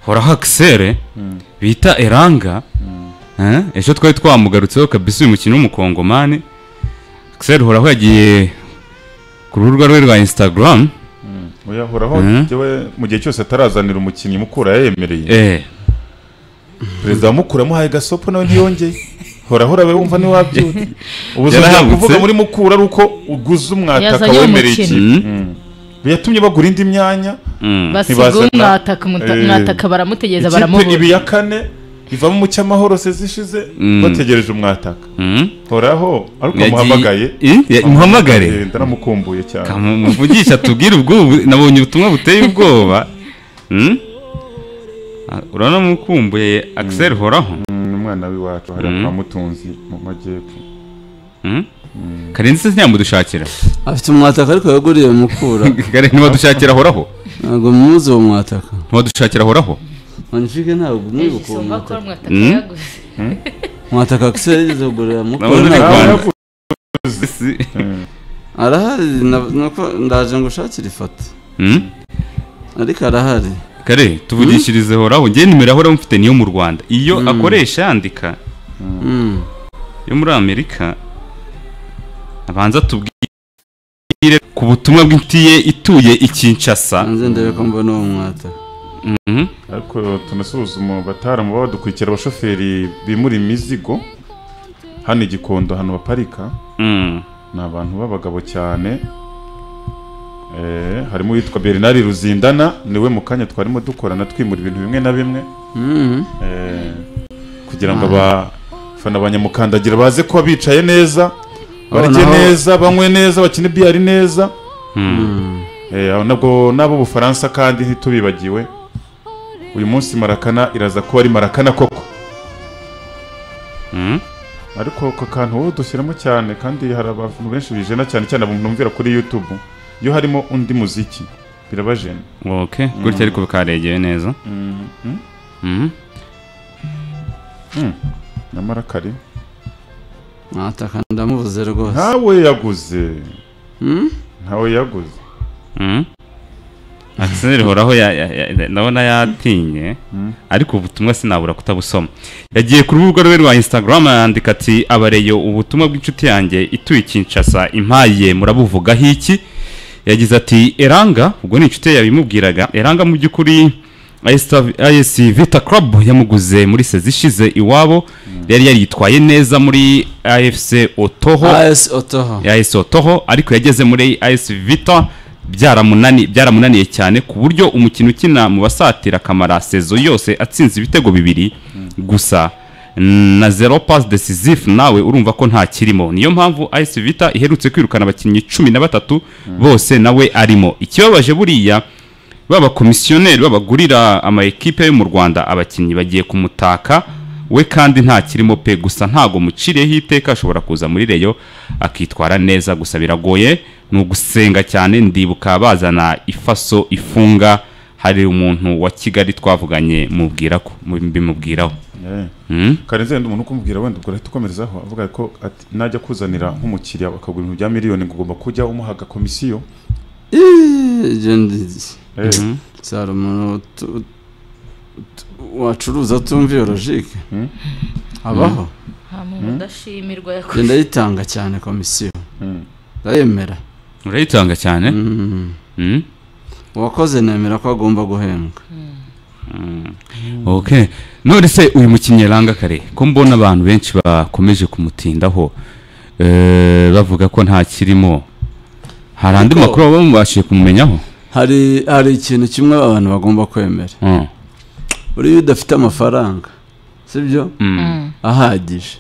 horaho akisere bita eranga Eh, ejo twari twamugarutseho kabisa uyu mukino w'umukongomani akisere horaho yagiye ku rubuga rwe rwa instagram oya horaho Mhm. njyewe mu gihe cyose atarazanira umukinnyi mukura yayemereye eh perezida wamukura amuhaye gasopo nawe ntiyongeye horaho urabe wumva ntiwabyuye ubu uzongera Yarahagutse. kuvuga muri mukura ari uko uguze umwataka Yazanye wemereye umukino. ikipe yatumye bagura indi myanya mm. basiga ntibazana- umwataka umuta- Eh, umwataka baramutegereza ikipe ibi baramubura ya kane ivamo umucyamahoro sezishize Mm. bategereje umwataka Mm. horaho ariko Yagiye- muhamagaye Eh, ya- muhamagare Eh, ndanamukumbuye cyane Kamu- muvugisha tubwire ubwoba nabonye ubutumwa buteye ubwoba Mm? Ah, urabona mukumbuye akisere horaho Mm, umwana w'iwacu hariya Mm. kwa mutunzi mu majyepfo Mm? karenzi se ntiyamudushakira afite umwataka ariko yaguriye mukura kare ntibadushakira horaho ntabwo muzi uwo mwataka ntibadushakira horaho manifike ntabwo mwibuka uwo isumba ko mwataka umwataka Mm. yaguze mwataka akisere yigeze kugurira mukura Nabonye ntabwo- Rwanda. Ah, Si- arahari na- nuko ndaje ngo ushakire ifoto Mm? ariko arahari kare tuvugishirize horaho ngewe nimero ahoraho mfite niyo mu rwanda iyo akoresha yandika Mm. yo muri amerika abanza tubwire ku butumwa bw'inshuti ye ituye i kinshasa hanze ndebe ko mbona uwo mwataka Mhm. ariko tunasuzuma bataramu baba badukurikira abashoferi bimura imizigo hano i gikondo ahantu baparika Mm. ni abantu b'abagabo cyane Eh, harimo uwitwa bernard ruzindana niwe mu kanya twarimo dukorana twimura ibintu bimwe na bimwe Mm. Eh, kugira ngo abafana ba nyamukandagira baze kuba bicaye neza barye naho- neza banywe neza bakine biyari neza Mm. Eh, aho nabwo n'ab'ubufaransa kandi ntitubibagiwe uyu munsi marakana iraza kuba ari marakana koko Mm. ariko ako kantu wowe dushyiramo cyane kandi hari abantu benshi bijena cyane cyane abantu numvira kuri youtube iyo harimo undi muziki birabajena ok gutya ariko bikaregeye neza mm. Mhm. nyamara kari mwataka ndamubuze rwose ntawe yaguze Mm? ntawe yaguze Mhm. Axel horaho ya- ya- ya- ndabona yatinye ariko ubutumwa sinabura kutabusoma yagiye ku rubuga rwe rwa instagram yandika ati abareyo ubutumwa bw'inshuti yanjye ituye i kinshasa impaye murabuvugaho iki yagize ati eranga ubwo ni inshuti ye yabimubwiraga eranga mu by'ukuri IS Vita Club yamuguze muri sezi ishize iwabo yari yaritwaye neza muri AFC Otoho as otoho ya AS Otoho ariko yageze muri AS Vita byaramunani byaramunaniye cyane ku buryo umukino ukina mu basatira kamara sezo yose atsinze ibitego bibiri gusa na zero pass decisive nawe urumva ko nta kirimo niyo mpamvu AS Vita iherutse kwirukana abakinnyi cumi na batatu bose nawe arimo ikibabaje buriya b'abakomisiyoneri babagurira ama ekipe yo mu Rwanda abakinnyi bagiye kumutaka we kandi nta kirimo pe gusa ntago muciriyeho iteka ashobora kuza muri reyo akitwara neza gusa biragoye ni ugusenga cyane ndibuka bazana ifaso ifunga hari umuntu wa Kigali twavuganye mubwira ko bimubwiraho Eh. Hmm? karenze wenda umuntu ukumubwira wenda ubwo ahita ukomerezaho avuga ko ati najya kuzanira nk'umukiriya bakagura ibintu bya miliyoni ngo ugomba kujya umuha agakomisiyo ibyo ndi- Eh, Mhm. cyari umuntu utu- utu- wacuruza atumva iyo logike Mm. abaho nta muntu udashimirwa njye yakoze ndayitanga cyane komisiyo mm. ndayemera urayitanga cyane Mm. Hmm? uwakoze nemera ko agomba guhembwa ok none se uyu mukinnyi ranga kare ko mbona abantu benshi bakomeje kumutindaho eh, bavuga ko nta kirimo hari andi Ariko- makuru baba mubashije kumumenyaho hari hari ikintu kimwe abantu bagomba kwemera Mm. uriya udafite amafaranga sibyo Mm. ahagije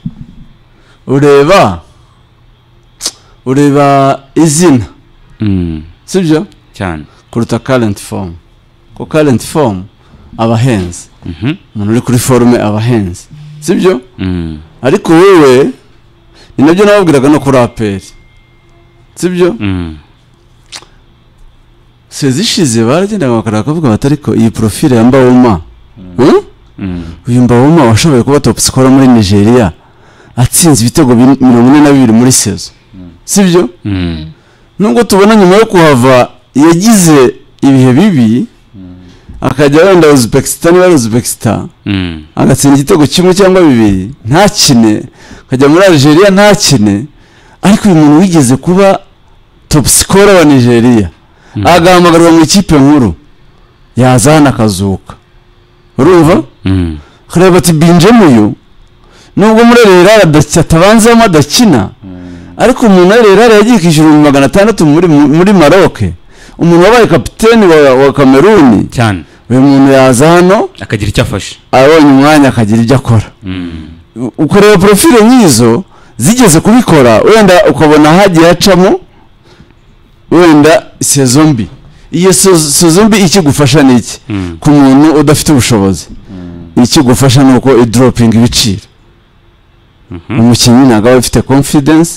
ureba ureba izina Mm. sibyo cyane kuruta current form ko current form aba ahenze Mhm. umuntu uri kuri forume aba ahenze sibyo Mm. ariko wowe ni nabyo nababwiraga no kuri aperi sibyo Mm. sezishize baragendaga bakavuga bati ariko iyi profile ya mbawoma Hmm? Mm. uyu mbawoma washoboye kuba top scorer muri nigeria atsinze ibitego bin- mirongo ine na bibiri muri sezo sibyo Mm. nubwo tubona nyuma yo kuhava yagize ibihe bibi akajya wenda uzbekistan wari uzbekistan Mm. agatsinda igitego kimwe cyangwa bibiri ntakine akajya muri algeria ntakine ariko uyu muntu wigeze kuba top scorer wa nigeria agahamagarwa mu ikipe nkuru yaza hano akazuka urumva Mm. kureba ati binjemo uyu nubwo muri rera atabanzamo adakina ariko umuntu ari rera yagiye kwishyura ibihumbi magana atandatu muri muri maroc umuntu wabaye kapiteni wa, wa kameruni cyane uyu muntu yaza hano akagira icyo afashe abonye umwanya akagira ibyo akora Mm. U- ukareba porofile nk'izo zigeze kubikora wenda ukabona hagiye hacamo wenda sezo mbi iyo sezo sezo mbi ikigufasha ni iki Mm. ku muntu udafite ubushobozi ikigufasha ni uko idoropinga ibiciro umukinnyi ntabwo aba afite confidence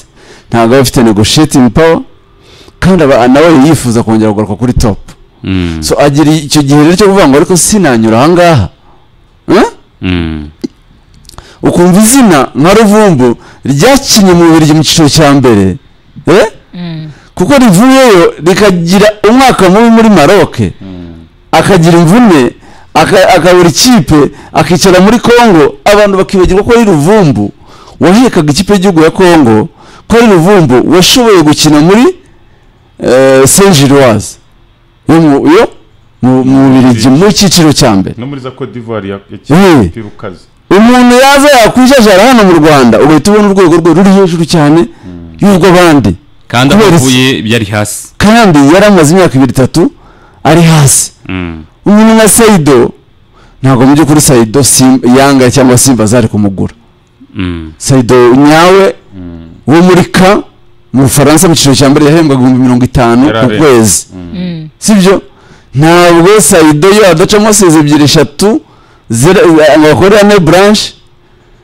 ntabwo aba afite negotiating power kandi aba nawe yifuza kongera kugaruka kuri top Mm. so agira icyo gihe rero cyo kuvuga ngo ariko sinanyura aha ngaha Eh? Mm. ukumva izina nka ruvumbu ryakinnye mu bubirigi mu cyiciro cya mbere eh? Mm. kuko rivuyeyo rikagira umwaka mubi muri maroc akagira imvune aka- akabura ikipe akicara muri congo abantu bakibagirwa ko ari ruvumbu wahekaga ikipe y'igihugu ya congo ko ari ruvumbu washoboye gukina muri saint gilloise yo mu yo mu- mu bubirigi mu cyiciro cya mbere no muri za Cote d'Ivoire ya- Mm. ya umupira ukaze umuntu yaza yakwijajara hano mu rwanda ugahita ubona urwego rwe ruri hejuru cyane y'urw'abandi kandi aho Kubera iki? avuye byari hasi kandi yari amaze imyaka ibiri itatu ari hasi Mm. umuntu nka sayido ntabwo mu by'ukuri sayido Sim- yanga cyangwa simba zari kumugura Mm. sayido nyawe wo muri ka mu bufaransa mu cyiciro cya mbere yahembwaga ibihumbi mirongo itanu Yari ku arenze. kwezi Mm. sibyo ntabwo sayido yo adacamo sezi ebyiri eshatu zera- ngo bakorere ane buranshe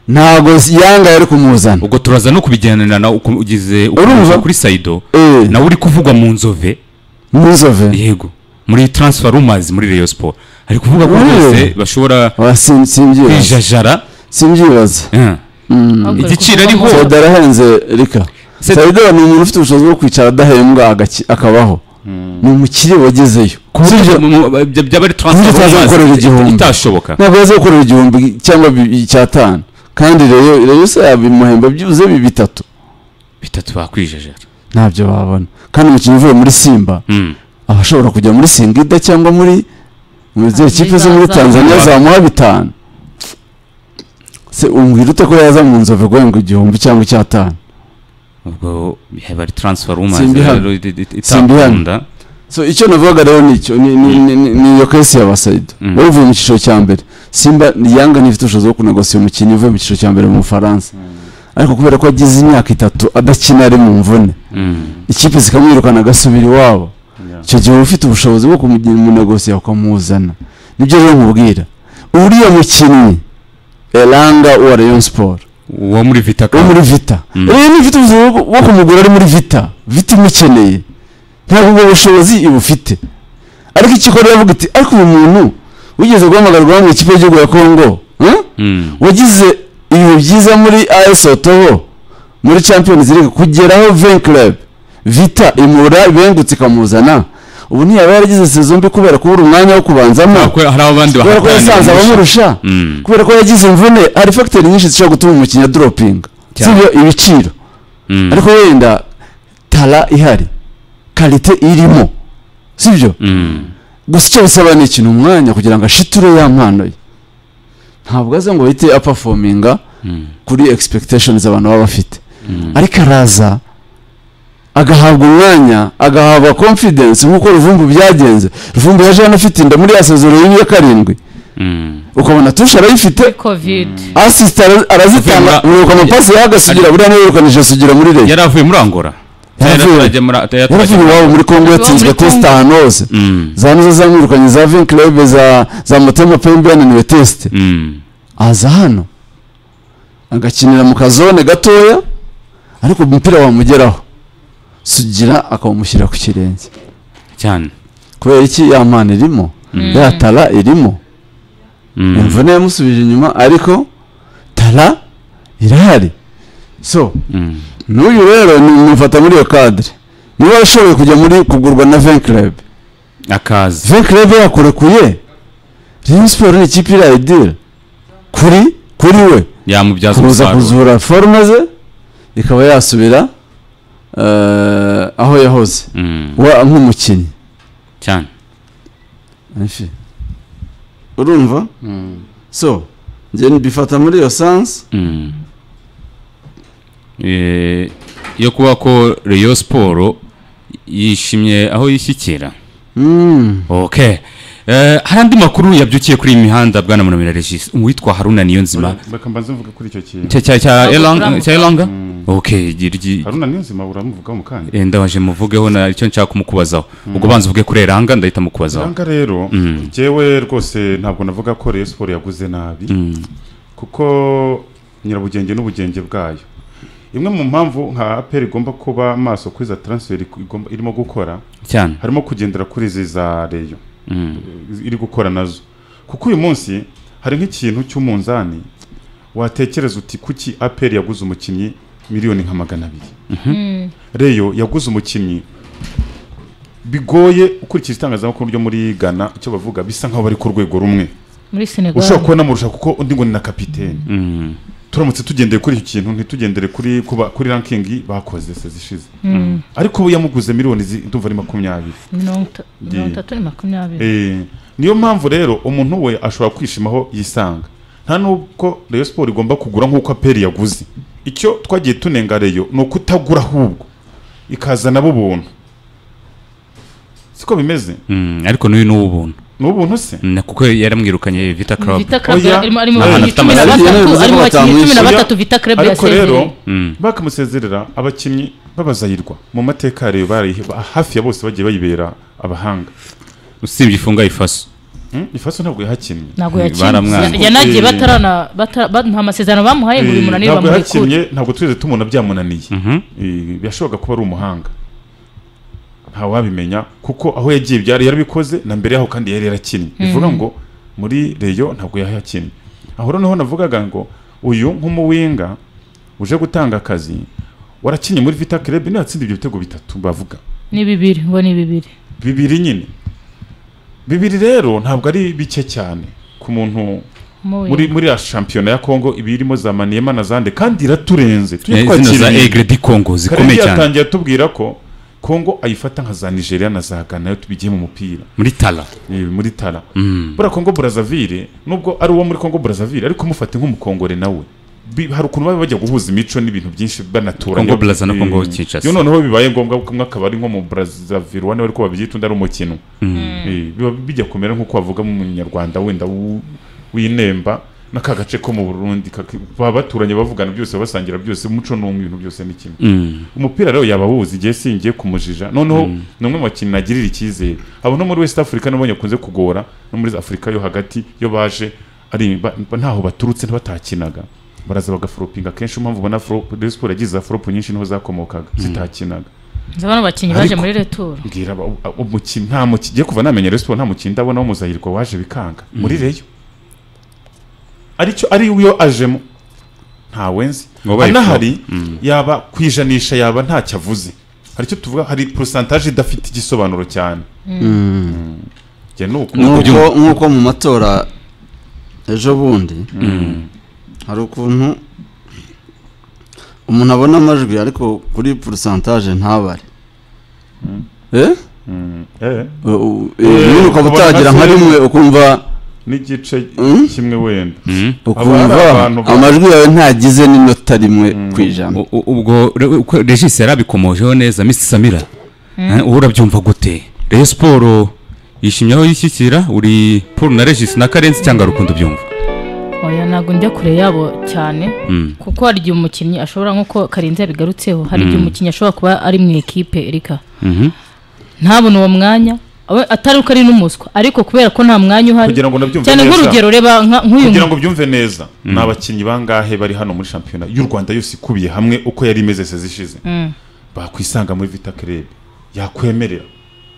ntabwo yanga yari kumuzana ubwo turaza no kubigenderana uko ugize Urumva? ukomeje kuri sayido Eh. nawe uri kuvugwa mu nzove muzove yego muri transfer rumors muri Rayon Sport ari kuvuga ko Mm. rwose bashobora simbyibaz kwijajara simbyibaz Eh. Ahubwo Igiciro ari ariho. kuvugamo- soda arahenze rika Se- sayido ni umuntu ufite ubushobozi bwo kwicara adahembwa agaki- akabaho ni umukire wagezeyo Sivyo, Sivyo? mu- mu- by- byaba ari transfer Utaza rumors gukorera igihumbi. itashoboka ntabwo yaza gukorera igihumbi cyangwa bi- icyatanu kandi reyo reyo se yabimuhemba byibuze bi bitatu bitatu bakwijajara ntabyo babona kandi umukinnyi uvuye muri simba Mm. aba ashobora kujya muri singida cyangwa muri mu zindi kipe zo muri Za- za- tanzania zamuha bitanu se umbwira ute ko yaza mu nzove guhembwa igihumbi cyangwa icyatanu ubwo yaba ari transfer rumors Simbihano. rero it- it- Simbihano. itakunda so icyo navugaga rero nicyo ni ni- ni- ni- ni iyo kesi ya basayida Mm. wari uvuye mu cyiciro cya mbere simba ni yanga ntifite ubushobozi bwo kunegosiya umukinnyi uvuye mu cyiciro cya mbere mu bufaransa ariko kubera ko yagize imyaka itatu adakina ari mu mvune Mm. ikipe zikamwirukana agasubira iwabo Yeah. icyo gihe uba ufite ubushobozi bwo kumugira umunegosiya ukamuzana nibyo rero nkubwira uriya mukinnyi eranga wa rayon sport uwo muri vita wo muri vita Mm. rero niba ufite ubushobozi bwo- bwo kumugura ari muri vita vita imukeneye ntabwo ubwo bushobozi ibufite ariko ikikorera avuga iti ariko uyu muntu wigeze guhamagarwa mu ikipe y'igihugu ya kongo hmm? Mm. wagize ibihe byiza muri AS Otoho muri Champions League kugeraho Vin Club Vita imura bengutse ikamuzana ubu ntiyaba yaragize sezo mbi kubera kubura umwanya wo Kubera kubanzamo ko hari abandi kubera ko bahatanira yasanze kurusha. abamurusha Mm. kubera ko yagize imvune hari fagiteri nyinshi zishobora gutuma umukinnyi adoropinga Cyane. sibyo ibiciro Mm. ariko wenda tara ihari karite irimo sibyo Mm. gusa icyo bisaba ni ikintu umwanya kugira ngo ashiture ya mpano ye ntabwo aze ngo bahite apafominga Mm. kuri expectations abantu baba bafite Mm. ariko araza agahabwa umwanya agahabwa confidence nk'uko ruvumbu byagenze ruvumbu yaje hano afite inda muri ya sezoro ya karindwi Mm. ukabona tushe arayifite covid asist ara- arazitanga Avuye muri- mwiruka amapasi yahagasugira buriya niwe yirukanije sugira muri leta yari avuye muri angora Yaravuye. Yaraturajya muri- yaraturajye yaravuye muri- iwabo muri kongo yatsinzwe muri Congo. tesite ahantu hose Mm. za nizo zamwirukanye za vinklebe za za motema pembe yananiwe tesite Mm. aza hano agakinira mu kazone gatoya ariko umupira wamugeraho sugira akawumushyira ku kirenge cyane kubera iki ya mpano irimo ya tara irimo Mm. imvune yamusubije inyuma ariko tara irahari so Mm. n'uyu rero ni umufata muri iyo kadire niba yashoboye kujya muri kugurwa na venklebe akaza venklebe yakurekuye Rayon Sports ni ikipe iriya idira kuri kuri we yamubyaza kuza umusaruro kuzura forume ze ikaba yasubira eh, aho yahoze Mm, wa nk'umukinnyi cyane Ifi. urumva so njye mbifata muri iyo sansi Mm. Eh, yo kuba ko Rayon Sport yishimye aho yishyikira Mm. okay Eh, hari andi makuru yabyukiye kuri iyi mihanda bwana munamira regis uwitwa haruna niyonzima reka mbanze mvuga kuri icyo kintu cya cya cya Ntabwo Erlang- turamuvuga. cya elanga okay gi- gi- haruna niyo nzima uramuvugaho mu kanya eh, ndaje muvugeho na icyo nshaka kumukubazaho ubwo banza uvuge kuri elanga ndahita mukubazaho nanga rero Mm. njyewe rwose ntabwo navuga ko Rayon Sport yaguze nabi Mm. kuko nyirabugenge n'ubugenge bwayo imwe mu mpamvu nka aperi igomba kuba maso kuri za taransiferi igomba- irimo gukora cyane harimo kugendera kuri izi za reyo Mm. iri gukora nazo kuko uyu munsi hari nk'ikintu cy'umunzani watekereza uti kuki aperi yaguze umukinnyi miliyoni nka magana abiri reyo yaguze umukinnyi bigoye ukurikije itangazamakuru ryo muri ghana icyo bavuga bisa nk'aho bari ku rwego rumwe muri senegal ushobora kuba namurusha kuko undi ngo ni na kapiteni Mm. turamutse tugendeye kuri iki kintu ntitugendere kuri kuba kuri rankingi bakoze se zishize Mm. ariko we yamuguze miliyoni zi- ndumva ari makumyabiri mirongo ita- mirongo Ye. itatu na makumyabiri Eh, niyo mpamvu rero umuntu we ashobora kwishimaho yisanga nta nubwo Rayon Sport igomba kugura nk'uko aperi yaguze icyo twagiye tunenga reyo ni ukutagura ahubwo ikazana abo ubuntu siko bimeze Mm. ariko n'uyu ni uw'ubuntu ni ubuntu se Mm, kuko yaramwirukanye vita club vita club Oya. arimo arimo Ni ahantu afite abakinnyi cumi na amazina. Yabivuze batatu ko arimo abakinnyi cumi na batamwishyuye. batatu vita club ariko yasezereye rero Mm. bakamusezerera abakinnyi babazayirwa mu mateka ya reyo barayiheba hafi ya bose bagiye bayibera abahanga usibye ifunga ifaso Hmm? ifaso ntabwo yahakinnye ntabwo Baramwanga. yakinnye yanagiye batarana bata- ba- nta masezerano bamuhaye ngo uyu Eh, munaniro ntabwo bamurekure yahakinnye ntabwo twigeze tumubona byamunaniye Mhm. Eh, birashoboka kuba ari umuhanga ntawabimenya kuko aho yagiye byari yarabikoze na mbere yaho kandi yari yarakinnye bivuga ngo muri reyo ntabwo yahakinnye aho noneho navugaga ngo uyu nk'umuwinga uje gutanga akazi warakinnye muri vita club niyo yatsinda ibyo bitego bitatu bavuga ni bibiri ngo ni bibiri bibiri nyine bibiri rero ntabwo ari bike cyane ku muntu Mubi. muri muri ya shampiyona ya Congo ibirimo za Maniema na zande kandi iraturenze Eh, tujye zino za twakira ibintu. egre di congo karere zikomeye cyane yatangiye atubwira ko kongo ayifata nka za nigeria na za ghana iyo tubigiye mu mupira muri tala eh, muri tara Mm. buriya kongo burazavire nubwo ari uwo muri kongo burazavire ariko mufate nk'umukongore nawe Bi- hari ukuntu baba bajya guhuza imico n'ibintu byinshi banaturanye Congo Brazza na Eh, Congo Kinshasa. iyo noneho bibaye ngombwa ko umwe akaba ari nko mu burazavire wane ariko babyita undi ari umukino Eh, biba bijya kumera nk'uko bavuga mu munyarwanda wenda w'u- w'inemba n'aka gace ko mu burundi kaki- baba baturanye bavugana byose basangira byose umuco ni umwe ibintu byose ni kimwe Mm. umupira rero yaba awuzi igihe singiye kumujija noneho ni umwe mu bakinnyi nagirira icyizere abo no muri west africa nabo nyakunze kugora no muri afurika yo hagati yo baje ari ba- ba- ntaho baturutse ntibatakinaga baraza bagaforopinga akenshi impamvu ubona siporo yagize za foropu nyinshi niho zakomokagaga zitakinaga Nzi abana bakinnyi baje Ariko- muri returu mbwira aba- aba- umukinnyi nta mukinnyi ngiye kuva namenya siporo nta mukinnyi ndabona w'umuzahirwa waje bikanga muri reyo aricyo ari yo ajemo ntawenzi Ngo bayi- anahari yaba ku ijanisha yaba ntacyo avuze hari icyo tuvuga hari porosantaje idafite igisobanuro cyane njye ni uko nk'uko nk'uko mu matora ejo bundi hari ukuntu umuntu abona amajwi ariko kuri porosantaje ntabare Eh? Eh, U- u- Eh, nyine ukaba ukabona utagira nka hasi- rimwe ukumva n'igice Mm. kimwe wenda Mm. ukumva hari abantu ba- amajwi yawe ntagize n'inota rimwe ku ijana U- u- ubwo re- uko regis yarabikomojeho neza misi samira Eh, wowe urabyumva gute reyo siporo yishimye aho yishyikira uri paul na regis na karenzi cyangwa rukundo byumva oya ntabwo njya kure yabo cyane Mm. kuko hari igihe umukinnyi ashobora nk'uko karenzi yabigarutseho hari igihe Mm. umukinnyi ashobora kuba ari mu ikipe erika Mhm. ntabone uwo mwanya abe- atari uko ari n'umuswa ariko kubera ko nta mwanya uhari kugira ngo nabyumve cyane neza. nk'urugero reba nka- nk'uyu kugira ngo byumve neza ni abakinnyi bangahe bari hano muri shampiyona y'u rwanda yose ikubiye hamwe uko yari imeze se zishize Mm. bakwisanga muri vita club yakwemerera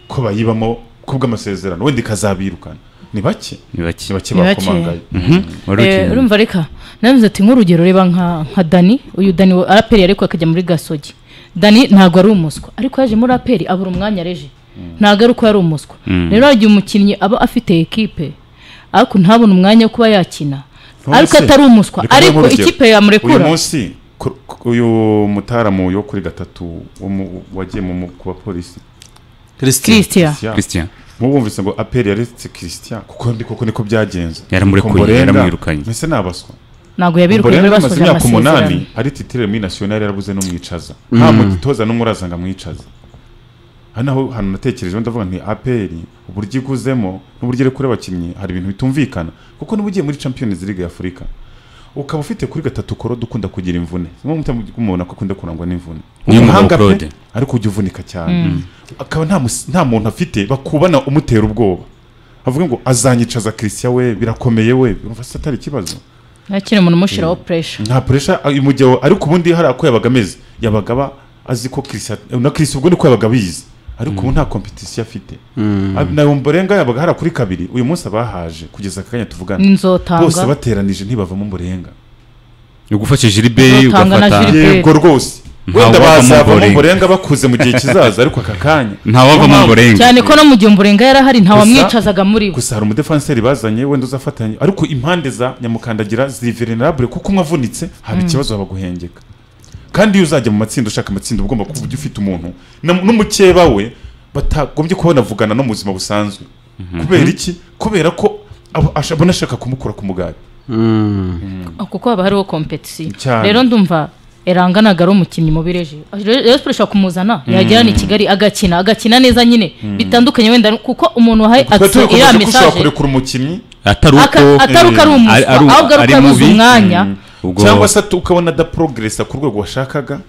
ko bayibamo kubw'amasezerano wenda ikazabirukana ni bake ni bake ni bake Ni bake. bakomangaye Mhm. Wari Eh, ukeneye. urumva reka nabivuze ati nk'urugero reba nka nka dani uyu dani wa araperi ariko akajya muri gasogi dani ntabwo ari umuswa ariko yaje muri aperi abura umwanya reje ntabwo ari uko yari umuswa rero hari igihe umukinnyi aba afite ekipe ariko ntabone umwanya wo kuba yakina None ariko se, atari umuswa reka nguhe ariko urugero. ikipe yamurekura uyu munsi ku- ku- uyu mutaramu yo kuri gatatu wo mu- wagiye mu- mu- ku bapolisi christian christian Christian. christian mubumvise ngo aperi yaretse christian kuko ndi koko niko byagenze Yaramurekuye, Ngo Mborenga, yaramwirukanye. mbese ni abaswa ntabwo yabirukuye Mborenga bari amaze basoje imyaka umunani amasezerano ari titire muri nasiyonari yarabuze n'umwicaza nta mutoza n'umwe uraza ngo amwicaze aha naho hantu natekerejeho ndavuga nti aperi uburyo iguzemo n'uburyo iri kuri abakinnyi hari ibintu bitumvikana kuko niba ugiye muri champions league y'afurika ukaba ufite kuri gatatu korode ukunda kugira imvune niyo mpamvu umuntu akunda kurangwa n'imvune Uyu mugabo Umuhanga pe, Claude. ariko ujya uvunika cyane akaba nta mus- nta muntu afite bakubana umutera ubwoba avuga ngo azanyicaza christian we birakomeye we urumva se atari ikibazo ntakiri umuntu umushyiraho pressure nta puresha uyu mugabo ariko ubundi hariya ko yabaga ameze yabaga aba azi ko kirisi na kirisi ubwo niko yabaga abizi ariko ubu nta kompetisiyo afite na mborenga yabaga hariya kuri kabiri uyu munsi abahaje kugeza aka kanya tuvugana bose n'inzotanga bateranije ntibavamo mborenga ugufashe jiriberi Uzotanga na ugafata Gilbert. yego rwose Nta wenda wavamo bazavamo Mborenga. mborenga bakuze mu gihe kizaza ariko aka kanya ntawavamo mborenga cyane ko no mu gihe umurenga yarahari nta Gusa- wamwicazaga muri we gusa hari umudefanseri bazanye wenda uzafatanya ariko impande za nyamukandagira ziri venerabure kuko umwe avunitse haba ikibazo haba guhengeka kandi iyo uzajya mu matsinda ushaka amatsinda uba ugomba kuba ujya ufite umuntu na- n'umukeba we batagombye kuba banavugana no mu buzima busanzwe kubera iki kubera ko aba- asha- abona ashaka kumukura ku mugati kuko haba hariho kompetisiyo Cyane. rero ndumva eranga ntabwo ari umukinnyi mubi reje rero siporo ishobora kumuzana yagera ni kigali agakina agakina neza nyine bitandukanye wenda kuko umuntu wahaye twari action turi iriya ko ushobora mesaje kurekura umukinnyi atari uko aka- atari uko ari eh, umuswa ari- ahubwo ari ari uko yabuze mubi. umwanya ubwo cyangwa se atu- ukabona adaprogresa ku rwego washakaga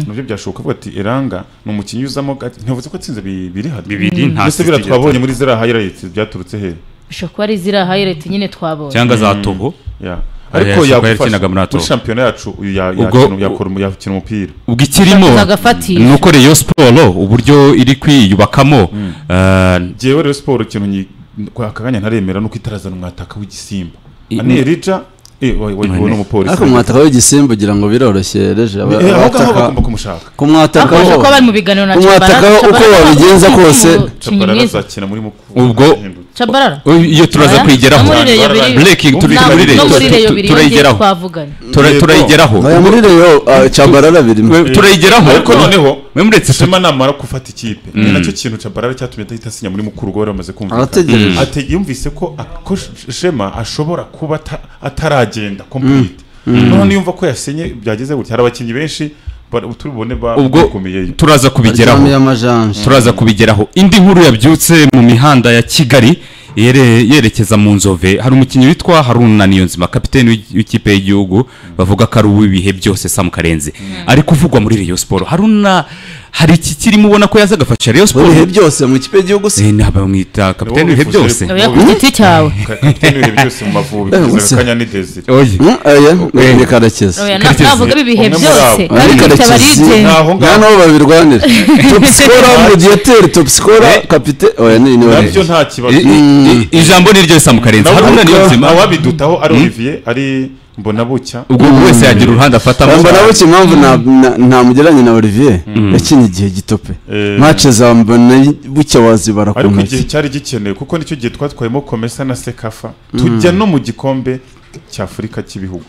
nabyo byashoboka avuga ati eranga ni umukinnyi uzamo gake." ntibavuze ko atsinze bi- biri hano bibiri nta mbese sisitiri biriya twabonye muri ziriya hayirayiti byaturutse he bishobora kuba ari ziriya hayireti nyine twabonye cyangwa za togo Ya. Ariya ariko yashobora kuba yagufasha yarakinaga muri muri Atowe. shampiyona yacu uyu ya- Ubwo- yakina- yakora umu- yakina umupira ubwo ikirimo Bakaza agafatisha. ni uko reyo siporo uburyo iri kwiyubakamo eh, njyewe rero siporo ikintu nyi- kwa aka kanya ntaremera nuko itarazana umwataka w'igisimba I- ane rija wayiwe Mwene. n'umupolisi ariko mwataka w'igisimba ugira ngo biroroshye reje aba- Eh, aho ngaho abataka- bagomba kumushaka kumwataka bakomeje ho- kuba bari mu biganiro na Umwataka Tchabalala. uko Tchabalala wabigenza ni kose. umukinnyi Tchabalala mwiza azakina muri mukuru Ubwo- azahindutse. Tchabalala iyo turaza Oya, kuyigeraho no muri Reyo biri- Breaking, turi- na- turi- no muri turi- Reyo turi- biri turayigeraho. twavuganye tura- Yego. turayigeraho Aya muri reyo cyabarara birimo We- turayigeraho ariko noneho mwe muretse tu- shema namara gufata ikipe ni nacyo kintu Tchabalala cyatumye adahita asinya muri mukuru ubwo yari amaze kumvikana arategereje Ate- yumvise ko a- ko Sh- shema ashobora kuba ata- ataragenda complete noneho niyumva ko yasenye byageze gutya hari abakinnyi benshi ba- turibone ubwo bakumiyeyo turaza kubigeraho aryamye amajanja turaza kubigeraho indi nkuru yabyutse mu mihanda ya kigali yere- yerekeza mu nzove hari umukinnyi witwa haruna niyonzima kapiteni w'i- w'ikipe y'igihugu bavuga ko ari uw'ibihe byose samu karenzi ari kuvugwa muri reyo siporo haruna hari iki kirimo ubona ko yaza agafasha reyo mu siporo bihe byose mu kipe y'igihugu se Eh, naba bamwita kapiteni w'ibihe Niwe wifuza byose rero. oya ku giti cyawe kapiteni w'ibihe byose mu mavubi Eh, kugeza gusa. akanya ni desire Oye. Mm, aya ni karekezi oya na- Karekezi. navuga ibihe Umwe muri byose abo. Ari bari kwita Karekezi. barigenga Ntaho ngaho nta n'aho babirwanira topisikora mudiyeteri topisikora kapite oya ni ni we nabyo nta kibazo I- i- i- ijambo ni ryo samu karenzi Nabo- haruna niyonzima awabidutaho ari olivier ari mbona bucya ubwo buri wese yagira uruhande afatamo Bamba nabo iki impamvu nta- na- ntamugeranye na Olivier yakinnye igihe gitope Eh. mace za mbona bucya wazibara ku ariko igihe ntoki cyari gikenewe kuko nicyo gihe twatwayemo komesa na sekafa tujya no mu gikombe cy'afurika cy'ibihugu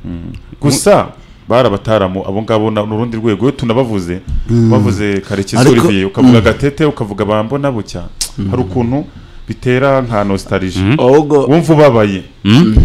Mm. gusa bari abataramu abo ngabo na- n'urundi rwego iyo tunabavuze bavuze karekezi Ariko- olivier ukavuga gatete ukavuga bambo na bucya hari ukuntu bitera nka nostalgie ahubwo wumva ubabaye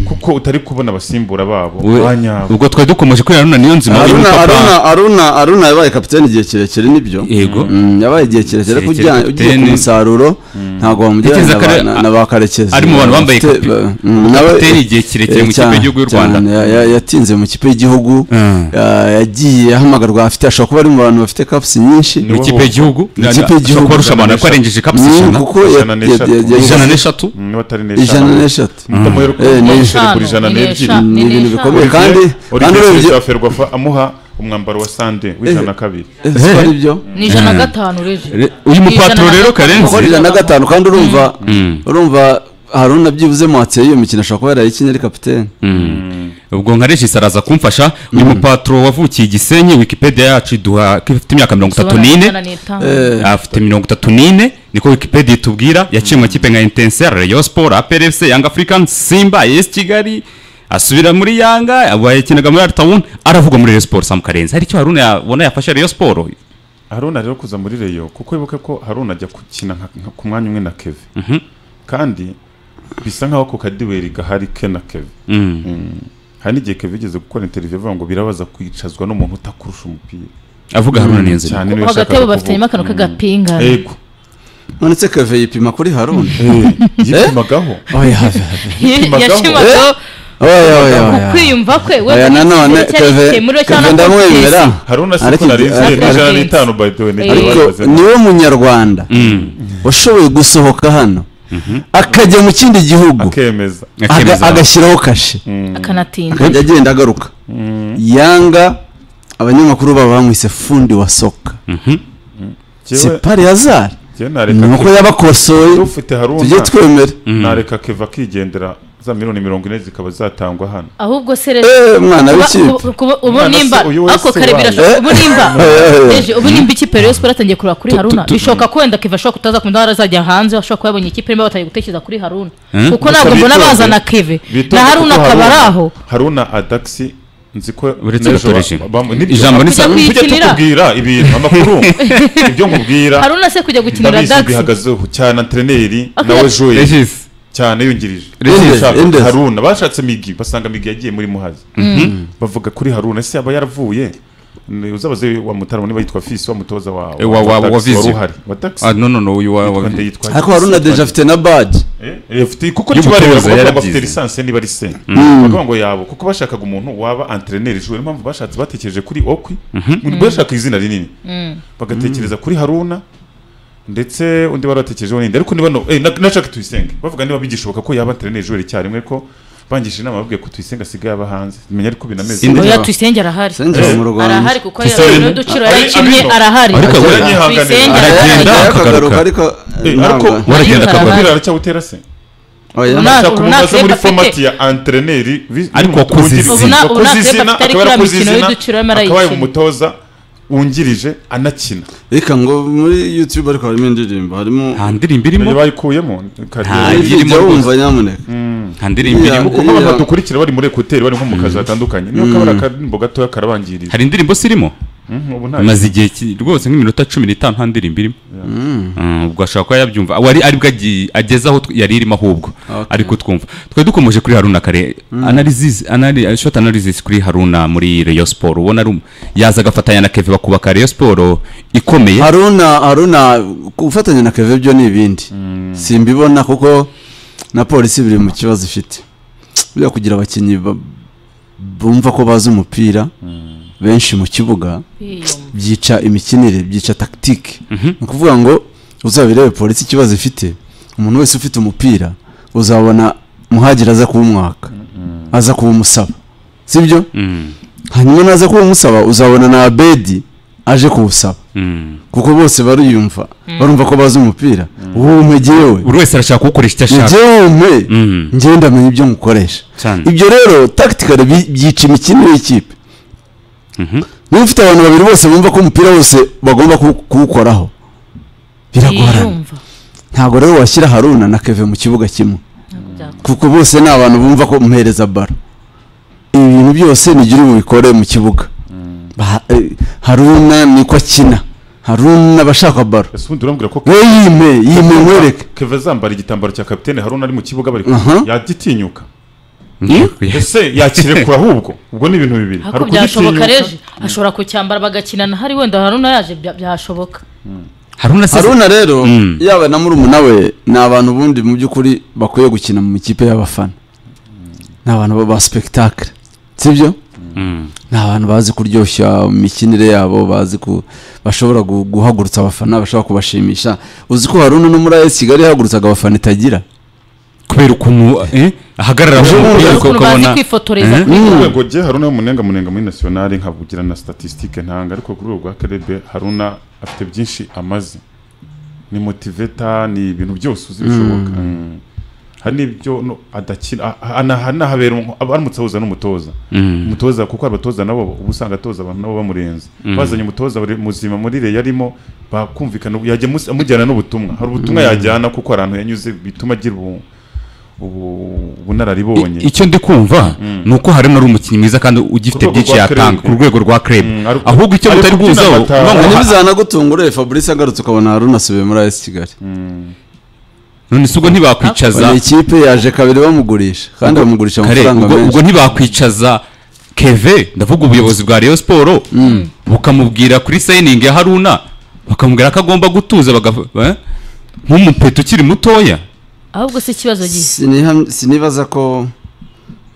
kuko utari kubona abasimbura babo We- banyabo ubwo twari dukomeje kuri haruna niyonzima uyu aruna mupapa aruna aruna aruna yabaye kapitene igihe kirekire nibyo yego Mm, yabaye igihe kirekire ariko Kirekire ujya- ugiye ku kapitene. musaruro ntabwo Ntekereza wamugereranya na kare- ba- na- na ba karekezi ari mu bantu bambaye Afite- kapi- ba- mm, nawe- kapitene igihe kirekire eh, mu kipe cyane, y'igihugu y'u Rwanda. cyane. Ya- ya- yatinze mu kipe y'igihugu Mm. ya- yagiye ahamagarwa afite ashobora kuba ari mu bantu bafite kapusi nyinshi Ni wowe ikipe y'igihugu Ikipe y'igihugu. ashobora kuba arusha abantu ariko arengeje kapisi Mm, ijana kuko ya- Ijana ya- n'eshatu. ya- ya- ijana n'eshatu niba atari ijana n'eshatu ndamuhera Eh, ni uko kuri ijana eshanu, ni n'ebyiri eshanu. ni ibintu bikomeye Olivier- kandi kandi Olivier urebye Sylvain Ferwafa amuha umwambaro wa sande w'ijana na kabiri Eh, si ko ari byo ni ijana na gatanu reje Re- uyu mupatro Ijana na rero gatanu. Karenzi- gukora ijana na gatanu kandi urumva Mm. urumva haruna byibuze mwatse iyo mikino ashobora kuba yarayikinnye ari kapitene ubwo nka regis araza kumfasha uyu mupatro wavukiye i gisenyi wikipedia yacu iduha ko ifite imyaka mirongo itatu n'ine afite mirongo itatu n'ine niko wikipedia itubwira yaciye mu makipe nka intensere rayon sport apr fc yanga african simba as kigali asubira muri yanga aba yakinaga muri artawuni aravuga muri rayon sport samu karenzi hari icyo haruna yabona yafasha rayon sport haruna rero kuza muri reyo kuko wibuke ko haruna ajya gukina nka- nka- ku mwanya umwe na keve kandi bisa nkaho ako kadiweri gahari ke na keve Mm. hari n'igihe keve igeze gukora interiviyo avuga ngo birabaza kwicazwa n'umuntu utakurusha umupira avuga haruna neza cyane niwe hagati yashakaga yabo bafitanyemo kuvuga. akantu k'agapinga yego nonetse kave yipima kuri haruna Eh, yipimagaho oya have yashimagaho oya oya oya ukwiyumva kwe we oya nanone kave kave ndamwemera haruna si Ariko ko nari nzi igihe- n'ijana n'itanu by the way nibyo Ariko babivuze. ariko niwe munyarwanda washoboye gusohoka hano akajya mu kindi gihugu akemeza aga- akemeza agashyiraho kashe akanatinda akajya agenda agaruka yanga abanyamakuru baba bamwise fundi wa soka Jyewe- separi yazari jyewe nareka ni uko Keve- yabakosoye ufite haruna tujye twemere nareka keva akigendera za miliyoni mirongo ine zikaba zatangwa hano ahubwo se rero Eh, mwana kuba- w'ikipe kuba- kuba- ubu Mwana se nimba uyu wese ako kare wanyu. Eh? birashoboka ubu nimba Eh. Eje, ubu nimba ikipe rero siporo atangiye kureba kuri haruna tu- bishoboka ko wenda kiva ashobora kutaza kumva arazajya hanze ashobora kuba yabonye ikipe irimo batangiye gutekereza kuri haruna Hmm? kuko ntabwo mbona bitonde. bazana keve Bitonde na haruna kuko akaba ari aho haruna adakisi nzi ko Uretse n'ejo gatoreje. bam- nibyo. Ijambo ni Kujya sa- tujya kuyikinira. tukubwira ibintu amakuru ibyo nkubwira haruna se kujya gukinira ndabizi dax bihagazeho cyane antreneri Aka- nawe joye regis cyane yungirije Endezi, Bashaka Endezi. haruna bashatse migi basanga migi yagiye muri muhazi bavuga kuri haruna ese yaba yaravuye Ni- uzabaze wa mutarama niba yitwa fisi wa mutoza wa Eh, wa- wa- wa Dax, Vizio. uhari wa taxi ah, no no no uyu wa wa- ariko haruna deja afite na baji afite kuko Y'umutoza kibareba kuko yarabyize. ngo afite lisansi niba ari se bavuga ngo yabo kuko bashakaga umuntu waba antreneri niyo mpamvu bashatse batekereje kuri okwi bashaka izina rinini bagatekereza kuri haruna ndetse undi bari batekerejeho n'indi ariko niba no eh, na- na Jack tuyisenge bavuga niba bigishoboka ko yaba antreneri joueur icyarimwe ko bangisha inama babwiye ko tuyisenge asigaye aba hanze menya ariko binameze Indi- oya tuyisenge arahari sinjya mu rwanda arahari kuko Tuyisenge. yari n'uduciro Ari- yarikimye ariko- arahari ariko we- tuyisenge aragenda. arahari akagaruka ariko Eh, ariko ntabwo waragenda Ariko akabona arahari. umupira aracyawutera se oya Nta- ashaka ubu nta umubaza muri kirego afite. format ya antreneri Ariko wakoze izina. Ubu nta- ubu nta kirego izina afite, ariko akaba iriya yarakoze mikino izina y'uduciro arimo akaba arayikina. yari umutoza wungirije anakina reka ngo muri youtube ariko harimo indirimbo harimo nta ndirimbo iyo irimo bayikuyemo Nta- kariyeri irimo jya wumva nyamuneka nta ndirimbo Iya. irimo kuko nk'abantu badukurikira bari muri ekuteri bari nko mu kazi hatandukanye niyo kabara akarimbo gatoya karabangirije hari indirimbo zirimo Mhm, ubu nta amaze igihe ki- rwose nk'iminota cumi n'itanu nta ndirimbo irimo Mm, ubwo ashobora kuba yabyumva wari aribwo agi- ageze aho tw- yari irimo ahubwo Okay. ariko twumva twari dukomeje kuri haruna kare analysis anali- uh, short analysis kuri haruna muri Rayon Sport ubona ari um- yaza agafatanya na Kevin bakubaka Rayon Sport ikomeye haruna haruna gufatanya na keve byo ni ibindi simbibona kuko na polisi biri mu kibazo ifite buriya kugira abakinnyi ba- bumva ko bazi umupira benshi mu kibuga byica imikinire byica tagitike ni ukuvuga ngo uzabirebe polisi ikibazo ifite umuntu wese ufite umupira uzabona muhagiri aza kuwumwaka aza kuwumusaba sibyo Mm, hanyuma naza kuwumusaba uzabona na abedi aje kuwusaba mm. kuko bose bariyumva barumva ko bazi umupira uwo umpe jyewe buri wese arashaka kuwukoresha icyo ni ashaka jyewe umpe Mm. njyewe ndamenya ibyo ngukoresha cyane ibyo rero tactical bi- byica imikinire y'ikipe niba ufite abantu babiri bose bumva ko umupira wose bagomba kuwu- kuwukoraho biragorana yiyumva ntabwo rero washyira haruna na keve mu kibuga kimwe Ntabwo byakunda. kuko bose ni abantu bumva ko muhereza baro ibi bintu byose nigire bubikore mu kibuga Ba- eh, haruna niko akina haruna aba ashaka baro ese ubundi urambwira ko we yime yime nkwereke keve azambara igitambaro cya kapitene haruna ari mu kibuga bari Aha. yagitinyuka Mm. ese yakirekura ahubwo ubwo ni ibintu bibiri ariko byashoboka reje ashobora kucyambara bagakinana hari wenda haruna yaje bya- byashoboka haruna se haruna rero Mm. yaba na murumuna we ni abantu ubundi mu by'ukuri bakwiye gukina mu ikipe y'abafana ni abantu ba- ba sipegitakire sibyo Mm. ni abantu bazi kuryoshya imikinire yabo bazi ku bashobora gu- guhagurutsa abafana bashobora kubashimisha uzi ko haruna no muri AS Kigali yahagurutsaga abafana itagira kubera ukuntu eh, ahagarara ku Ubu mupira ngubu ukuntu bazi kwifotoreza Eh? kuri urwego rye haruna w'umunenga munenga muri nasiyonari nkavugira na statisitike ntanga ariko ku rwego rwa karebe haruna afite byinshi amaze ni motiveta ni ibintu byose uzi bishoboka Mm. hari n'ibyo no- adakina a- a- ana- anahabera umu- aba- aramutse ahuza n'umutoza Mm. umutoza kuko abatoza nabo uba usanga atoza abantu nabo bamurenze Mm. bazanye umutoza bari muzima muri reyo arimo bakumvikana ubu- yajya amus- amujyana n'ubutumwa hari ubutumwa yajyana kuko hari ahantu yanyuze bituma agira ubu- ubu- ubunararibonye I- icyo ndi kumva ni uko harimo ari umukinnyi mwiza kandi ugifite Ku rwego byinshi rwa yatanga club. ku rwego rwa club Mm, ariko- ahubwo icyo ariko mutari kubyina guhuzaho bata- no ngo- ntibizanagutungure fabrice agarutse ukabona runasubiye muri as kigali none se ubwo ntibakwicaza Oya, ikipe yaje kabiri bamugurisha kandi bamugurisha kare amafaranga ubwo ubwo menshi ntibakwicaza keve ndavuga ubuyobozi bwa Rayon Sport bukamubwira kuri signing ya Haruna bakamubwira ko agomba gutuza bagafu- eh? nk'umupeto ukiri mutoya ahubwo si ikibazo gihe Siniha- sinibaza ko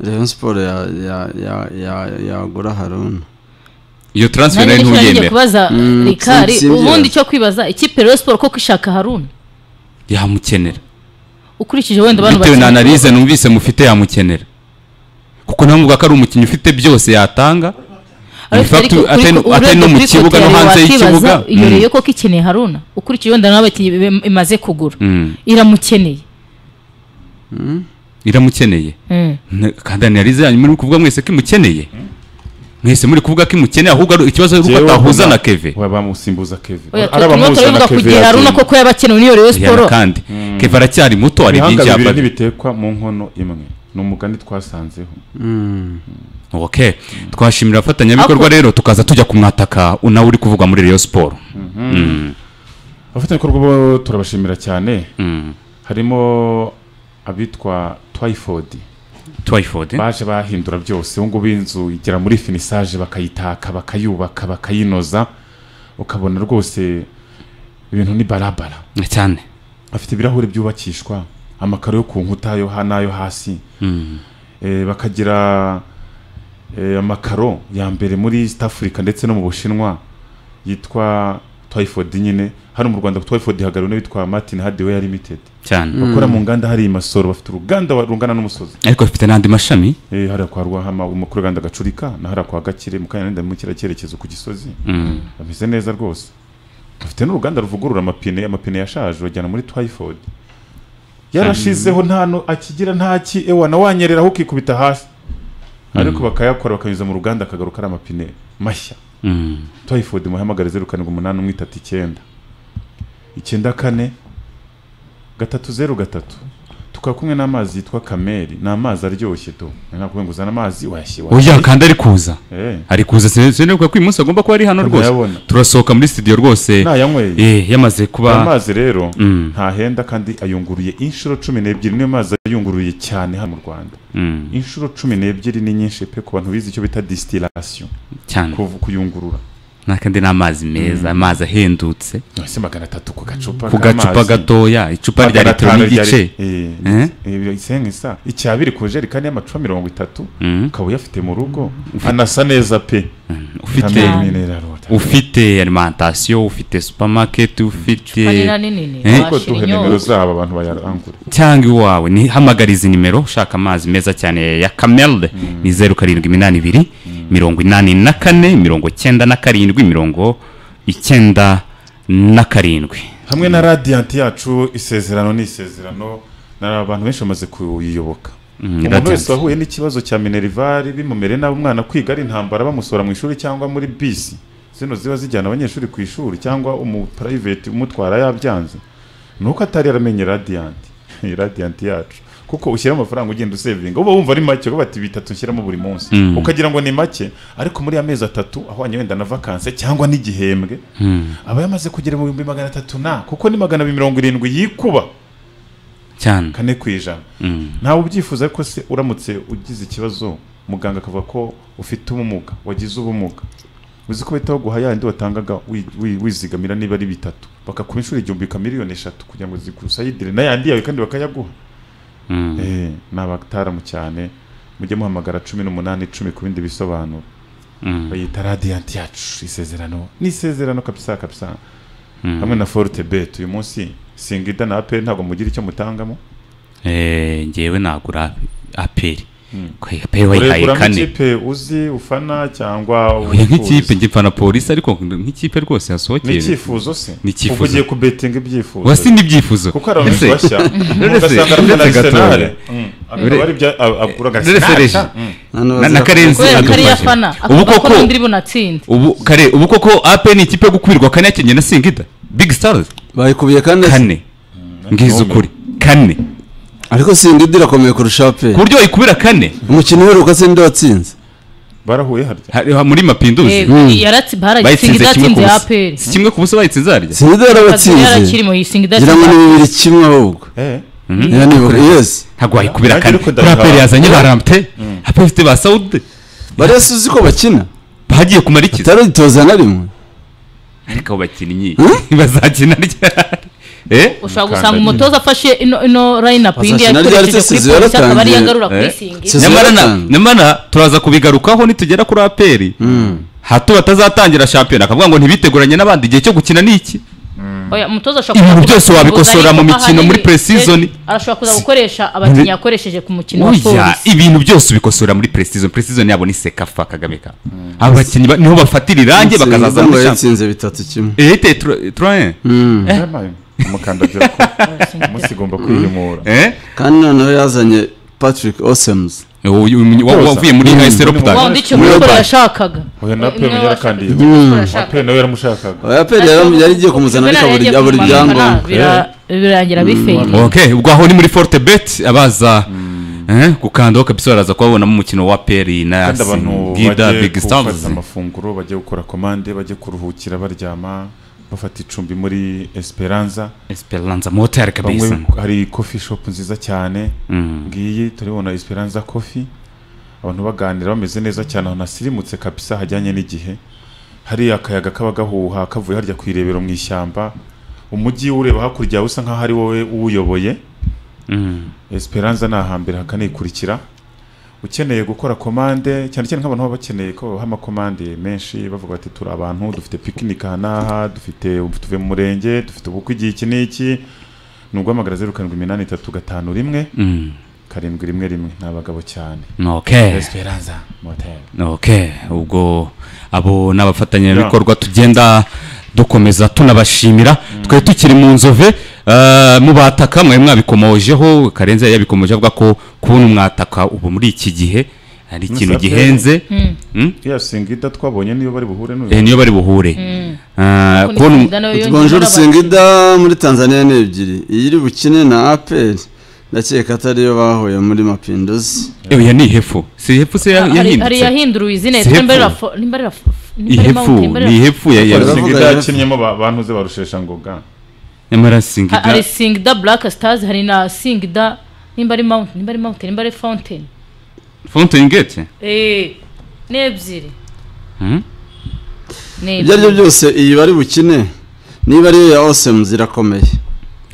rayon siporo yagura haruna iyo transfer nanjye nayo nicyo nagiye ntuyemera kubaza Mm, rikari sin- simbyemera. ubundi icyo kwibaza ikipe rero siporo koko ishaka haruna yamukenera ukurikije wenda abantu bitewe na bakina- analyse numvise mufite yamukenera kuko ntamuvuga ko ari umukinnyi ufite byose yatanga in Ariko fact ariko- atari ariko atari urebye no mu kuri kibuga no Cote hanze d'Ivoire y'ikibuga wakibaza, iyo Mm. rero koko ikeneye haruna ukurikije wenda n'abakinnyi be- imaze kugura Mm. iramukeneye iramukeneye Mm. Ne- kandi analize yanyu muri kuvuga mwese ko imukeneye mwese muri kuvuga ko imukeneye ahubwo ari- ikibazo ari uko Jewe atahuza wabona- na keve wa- bamusimbuza keve Oya, ari turimo abamuhuza na turabivuga ku keve gihe haruna yatsinze. koko yabakenewe n'iyo rero siporo Rihanna kandi keve aracyari muto hari ibihanga byinshi bibiri yabara ntibitekwa mu nkono imwe ni umugani twasanzeho ok twashimira abafatanyabikorwa Ako- rero tukaza tujya kumwataka nawe uri kuvugwa muri Rayon Sport Mm. abafatanyabikorwa bo turabashimira cyane Mm. harimo abitwa twayifodi Twyford eh? baje bahindura byose ubu ngubu inzu igera muri finisaje bakayitaka bakayubaka bakayinoza ukabona rwose ibintu ni barabara cyane afite ibirahuri byubakishwa amakaro yo ku nkuta yo ha- n'ayo hasi Mm. Eh, bakagira eh, amakaro ya mbere muri East Africa ndetse no mu Bushinwa yitwa Twyford nyine hano mu Rwanda Twyford ihagariwe n'abitwa Martin Hardware Limited cyane bakora mu nganda hari i Masoro bafite uruganda wa- rungana n'umusozi ariko bafite n'andi mashami eh, hariya kwa Rwahama umukuru w'uruganda Gacurika na hariya kwa Gakire mu Kanyarinda mu kiriya cyerekezo ku Gisozi Mm. bameze neza rwose bafite n'uruganda ruvugurura amapine amapine yashaje bajyana muri Twyford yarashizeho nta no akigira nta ki ewa na wanyereraho ukikubita hasi ariko bakayakora bakanyuza mu ruganda akagaruka ari amapine mashya Mm. Twyford muhamagare zeru karindwi umunani umwe itatu icyenda icyenda kane gatatu zeru gatatu tukaba kumwe n'amazi yitwa kameri ni amazi aryoshye tu ntabwo ngo uzane amazi wayashyira oya kandi ari kuza eh ari kuza sinabikwa ko uyu munsi agomba kuba ari hano rwose Ndayabona. turasohoka muri studio rwose nayanyweye Eh, yamaze kuba amazi rero Mm. ntahenda kandi ayunguruye inshuro cumi n'ebyiri niyo mazi ayunguruye cyane hano mu rwanda Mm, inshuro cumi n'ebyiri ni nyinshi pe ku bantu bize icyo bita disitirasiyo cyane kuyungurura nakandi ni amazi meza amazi ahendutse ese magana atatu ku gacupa ku gacupa gatoya icupa rya litiro n'igice Eh? isenga icya biri ku jerekani y'amacupa mirongo itatu Mm, ukaba uyafite mu rugo anasa neza pe ufite Kamere minerali water. ufite alimentation ufite supermarket ufite manini nini Eh. ariko duhe nimero zabo abantu bayarangure cyangwa iwawe ni hamagariza nimero ushaka amazi meza cyane ya kamelde ni zeru karindwi iminani ibiri mirongo inani na kane mirongo icyenda na karindwi mirongo icyenda na karindwi hamwe na radiyanti yacu isezerano ni isezerano na abantu benshi bamaze kuyiyoboka Mm, umuntu Radiant. wese wahuye n'ikibazo cya minerivare bimumere nabi umwana kwiga ari intambara bamusora mu ishuri cyangwa muri bisi zino ziba zijyana abanyeshuri ku ishuri cyangwa umuprayiveti umutwara yabyanze ni uko atari yaramenye radiyanti Iyi radiyanti yacu kuko ushyira amafaranga ugenda usevinga uba wumva ari make kuko bati bitatu ushyiramo buri munsi Mm. ukagira ngo ni make ariko muri ya mezi atatu ahwanye wenda na vakanse cyangwa n'igihembwe Mm, aba yamaze kugera mu bihumbi magana atatu na kuko ni magana abiri mirongo irindwi yikuba cyane kane ku ijana Mm. ntawe ubyifuza ko se uramutse ugize ikibazo muganga akavuga ko ufite ubumuga wagize ubumuga uzi ko bahita baguha yandi watangaga wi- wi- wizigamira niba ari bitatu bakakuba inshuro igihumbi ka miliyoni eshatu kugira ngo zikusayidire n'ayandi yawe kandi bakayaguha Mm. eh, ni abataramu cyane mujye muhamagara cumi n'umunani icumi ku bindi bisobanuro Mm. bayita radiyanti yacu isezerano ni isezerano kabisa kabisa Mm. hamwe na forute beti uyu munsi singida na aperi ntabwo mugira icyo mutangamo Eh, ngewe nagura aperi pewe wayihaye urekuramo kane ikipe uzi ufana cyangwa oya nk'ikipe wifuza. ngipfana polisi ariko nk'ikipe rwose ni yasohokeye icyifuzo se Ni icyifuzo. uba ugiye kubetinga ibyifuzo wasi n'ibyifuzo kuko hari abantu Ese- bashya Uretse- ugasanga arimo na uretse arisenali Gatore. akaba ari ibya a- agura Uretse agasenali reji. na- na karenzi kubera ko ari adufashe. afana ubu akavuga ko koko n'undi bunatsinze ubu kare ubu koko ape ni ikipe yo gukubirwa kane yakinnye na singida big stars bayikubiye kane kane ngize ukuri kane ariko sindidi irakomeye kurusha pe ku buryo wayikubira kane umukino uheruka sindidi watsinze barahuye harya hari- muri mapinduzi yaratsi baratsinze bayitsinze kimwe ku idatsinze busa aperi si kimwe ku busa bayitsinze harya sindidi yarabatsinze yarakirimo yisinga ngira ngo ni idatsinze bibiri kimwe ahubwo Eh, niba nibuka yesi ntabwo wayikubira Nanjye kane ariko kuri aperi ndabihawe. yazanye ba ramte aperi ifite ba sawude bari yasi uzi ko bakina bagiye kumara ikiza utaritoza na rimwe ariko abo bakinnyi Hmm? bazakina ryari eh ushobora gusanga umutoza afashe ino ino layinapu yindi Bazakina yakoresheje kuri ryari Sezibera polisi akaba ari atangiye. yagarura Eh. kuri singi Sezibera nyamara na- atanga. nyamara turaza kubigarukaho nitugera kuri aperi hato batazatangira shampiyona akavuga ngo ntibiteguranye n'abandi igihe cyo gukina ni iki Oya, umutoza ashobora Ibintu kuza byose wabikosora ariko mu mikino muri ahanini, pre-season. eh, arashobora kuza gukoresha abakinnyi yakoresheje ku mukino wa Oya, polisi ibintu byose ubikosora muri precision precision yabo ni sekafa kagame ka abo bakinnyi ba- niho bafatira irangi bakazaza muri shampiyona yatsinze bitatu kimwe ete turaye yabaye umukandagira ko umunsi igomba kwiyimura eh kandi noneho yazanye patrick osemuzi uyu uyu- wa- wavuye muri Mm. AS Ropta wawundi icyo Mobile. mbikora yashakaga uyu na pe Niwe ubu yarakandiye washakaga. Niwe pe washakaga. nawe yaramushakaga yaperi yari igiye kumuzana Juvenal ariko abura- yagiye abura kumanuka, ibyangombwa bira- birangira bifeye okay ubwo aho ni muri forte bet abaza eh, gukandaho kabisa baraza kubabonamo umukino wa peri na kandi abantu singida bagiye big stars gufata amafunguro bagiye gukora komande bagiye kuruhukira baryama bafata icumbi muri esperanza esperanza motel bamwe kabisa hari coffee shop nziza cyane Mm. ngiyi turibona esperanza coffee abantu baganira bameze neza cyane ahantu hasirimutse kabisa hajyanye n'igihe hari akayaga kaba gahuha kavuye harya ku irebero mu ishyamba umujyi ureba hakurya usa nkaho ari wowe uwuyoboye Mm. esperanza ni ahambere hakanikurikira ukeneye gukora komande cyane cyane nk'abantu baba bakeneye ko babaha amakomande menshi bavuga bati turi abantu dufite pikinike aha n'aha dufite tuve mu murenge dufite ubukwe igihe iki n'iki ni uguhamagara zeru karindwi iminani itatu gatanu rimwe Mm. karindwi rimwe rimwe ni abagabo cyane okay esperanza moteri ok ubwo abo ni abafatanyabikorwa tugenda dukomeza tunabashimira twari tukiri mu nzove eh, mubataka mwari mwabikomojeho karenze yari yabikomoje avuga ko kubona umwataka ubu muri iki gihe ari ikintu Musafiri. gihenze Mm? iriya singida twabonye niyo bari buhure Eh, n'uyu niyo bari buhure Eh, kubona um- bonjour singida muri tanzania ni ebyiri iyi iri bukine na aperi ndakeka atariyo bahuye muri mapinduzi Eh, oya ni ihefu si ihefu se ya- hari yahindutse yahinduye izina Sehepfu. nimbarirafu ihefu ni ihefu ya- ya- Baravuga singida rero. yakinyemo ba- bantuze barushesha ngoga nyamara singida hari singida black stars hari na singida nimba ari mountain nimba ari mountain nimba ari fountain fountain gate Eh, ni ebyiri Mm. Ni ibyo ari byo byose iyi bari bukine niba ariyo ya osemuzi irakomeye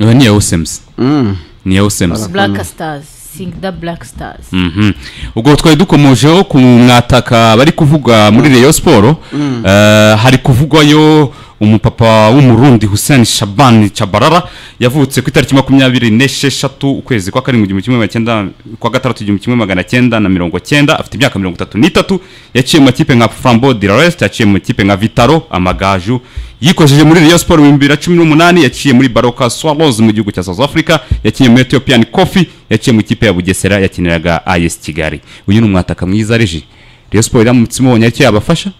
oya ni iya osems Mm. ni iya osems black stars singida black stars Mhm. ubwo twari dukomojeho ku mwataka bari kuvuga muri reyo siporo Eh, hari kuvugwayo umupapa w'umurundi hussein shaban chabarara yavutse ku itariki makumyabiri n'esheshatu ukwezi kwa karindwi igihumbi kimwe magana cyenda kwa gatandatu igihumbi kimwe magana cyenda na mirongo cyenda afite imyaka mirongo itatu n'itatu yaciye mu makipe nka frambo dilarest yaciye mu makipe nka vitaro amagaju yikojeje muri reyo siporo mu bihumbi bibiri na cumi n'umunani yaciye muri baroka swallows mu gihugu cya south africa yakinnye muri ethiopian coffee yaciye mu ikipe ya bugesera yakiniraga as kigali uyu ni umwataka mwiza reji reyo siporo iramutse imubonye aricyo yabafasha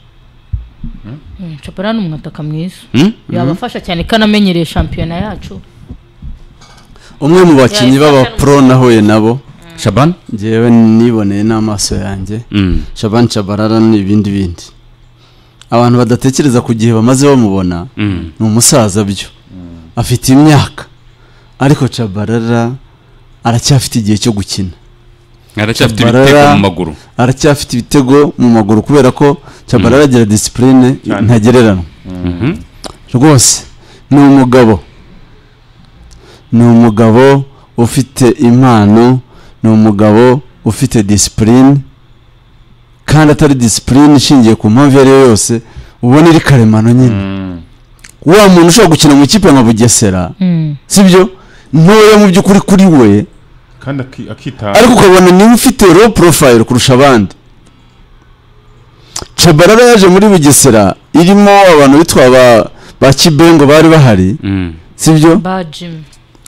Mm, chapara ni umwataka mwiza Hmm? yabafasha cyane ko anamenyereye shampiyona yacu umwe mu bakinnyi b'abapro nahuye nabo shaban ngewe niboneye n'amaso yanjye Mm. shaban shabarara n'ibindi bindi abantu badatekereza ku gihe bamaze bamubona Mm. ni umusaza byo afite imyaka ariko cabarara aracyafite igihe cyo gukina aracyafite Shabarara. ibitego mu maguru aracyafite ibitego mu maguru kubera ko cabarara agira disipurine Cyane. ntagereranywa Mhm. rwose ni umugabo ni umugabo ufite impano ni umugabo ufite disipurine kandi atari disipurine ishingiye ku mpamvu iyo ari yo yose ubona iri karemano nyine wa muntu ushobora gukina mu ikipe nka bugesera Mm. sibyo ntoya mu by'ukuri kuri we kandi aki- akitanga ariko ukabona niwe ufite low profile kurusha abandi cabarara yaje muri bugesera irimo abantu bitwa ba- ba kibengo bari bahari Mm, sibyo ba jim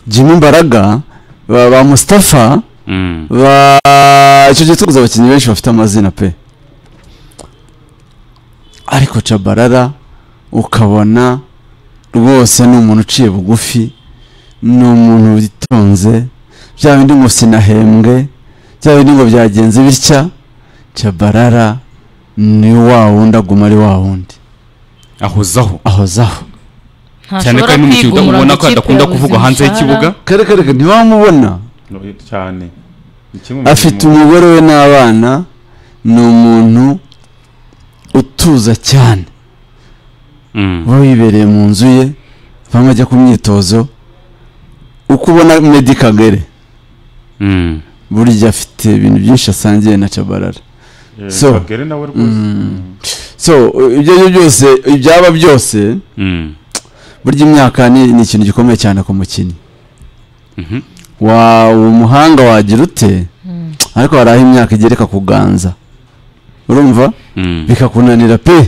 jimmy mbaraga ba ba mustafa mm, ba icyo gihe tuguze abakinnyi benshi bafite amazina pe ariko cabarara ukabona rwose ni umuntu uciye bugufi ni umuntu witonze bya bindi ngo sinahembwe bya bindi ngo byagenze bitya cabarara ni wa wundi aguma ari wa wundi ahozaho ahozaho cyane ko ntashobora ari n'umukino kwigumura ubona mu ko ikipe adakunda kuvugwa hanze y'ikibuga kare kare kare, ntiwamubona no, cyane Ni kimwe mu afite bintu- umugore we n'abana ni umuntu utuza cyane Mm, uba wibereye mu nzu ye bamwe ajya ku myitozo uko ubona Meddy Kagere mm. burya afite ibintu byinshi asangiye na Tchabalala eh, so- Kagere nawe rwose Mm. so ibyo ari byo byose ibyaba byose Mm, burya imyaka ni ni ikintu gikomeye cyane ku mukinnyi mhm. wa uwo muhanga wagira ute ariko hari aho imyaka igereka kuganza urumva Mm, bikakunanira pe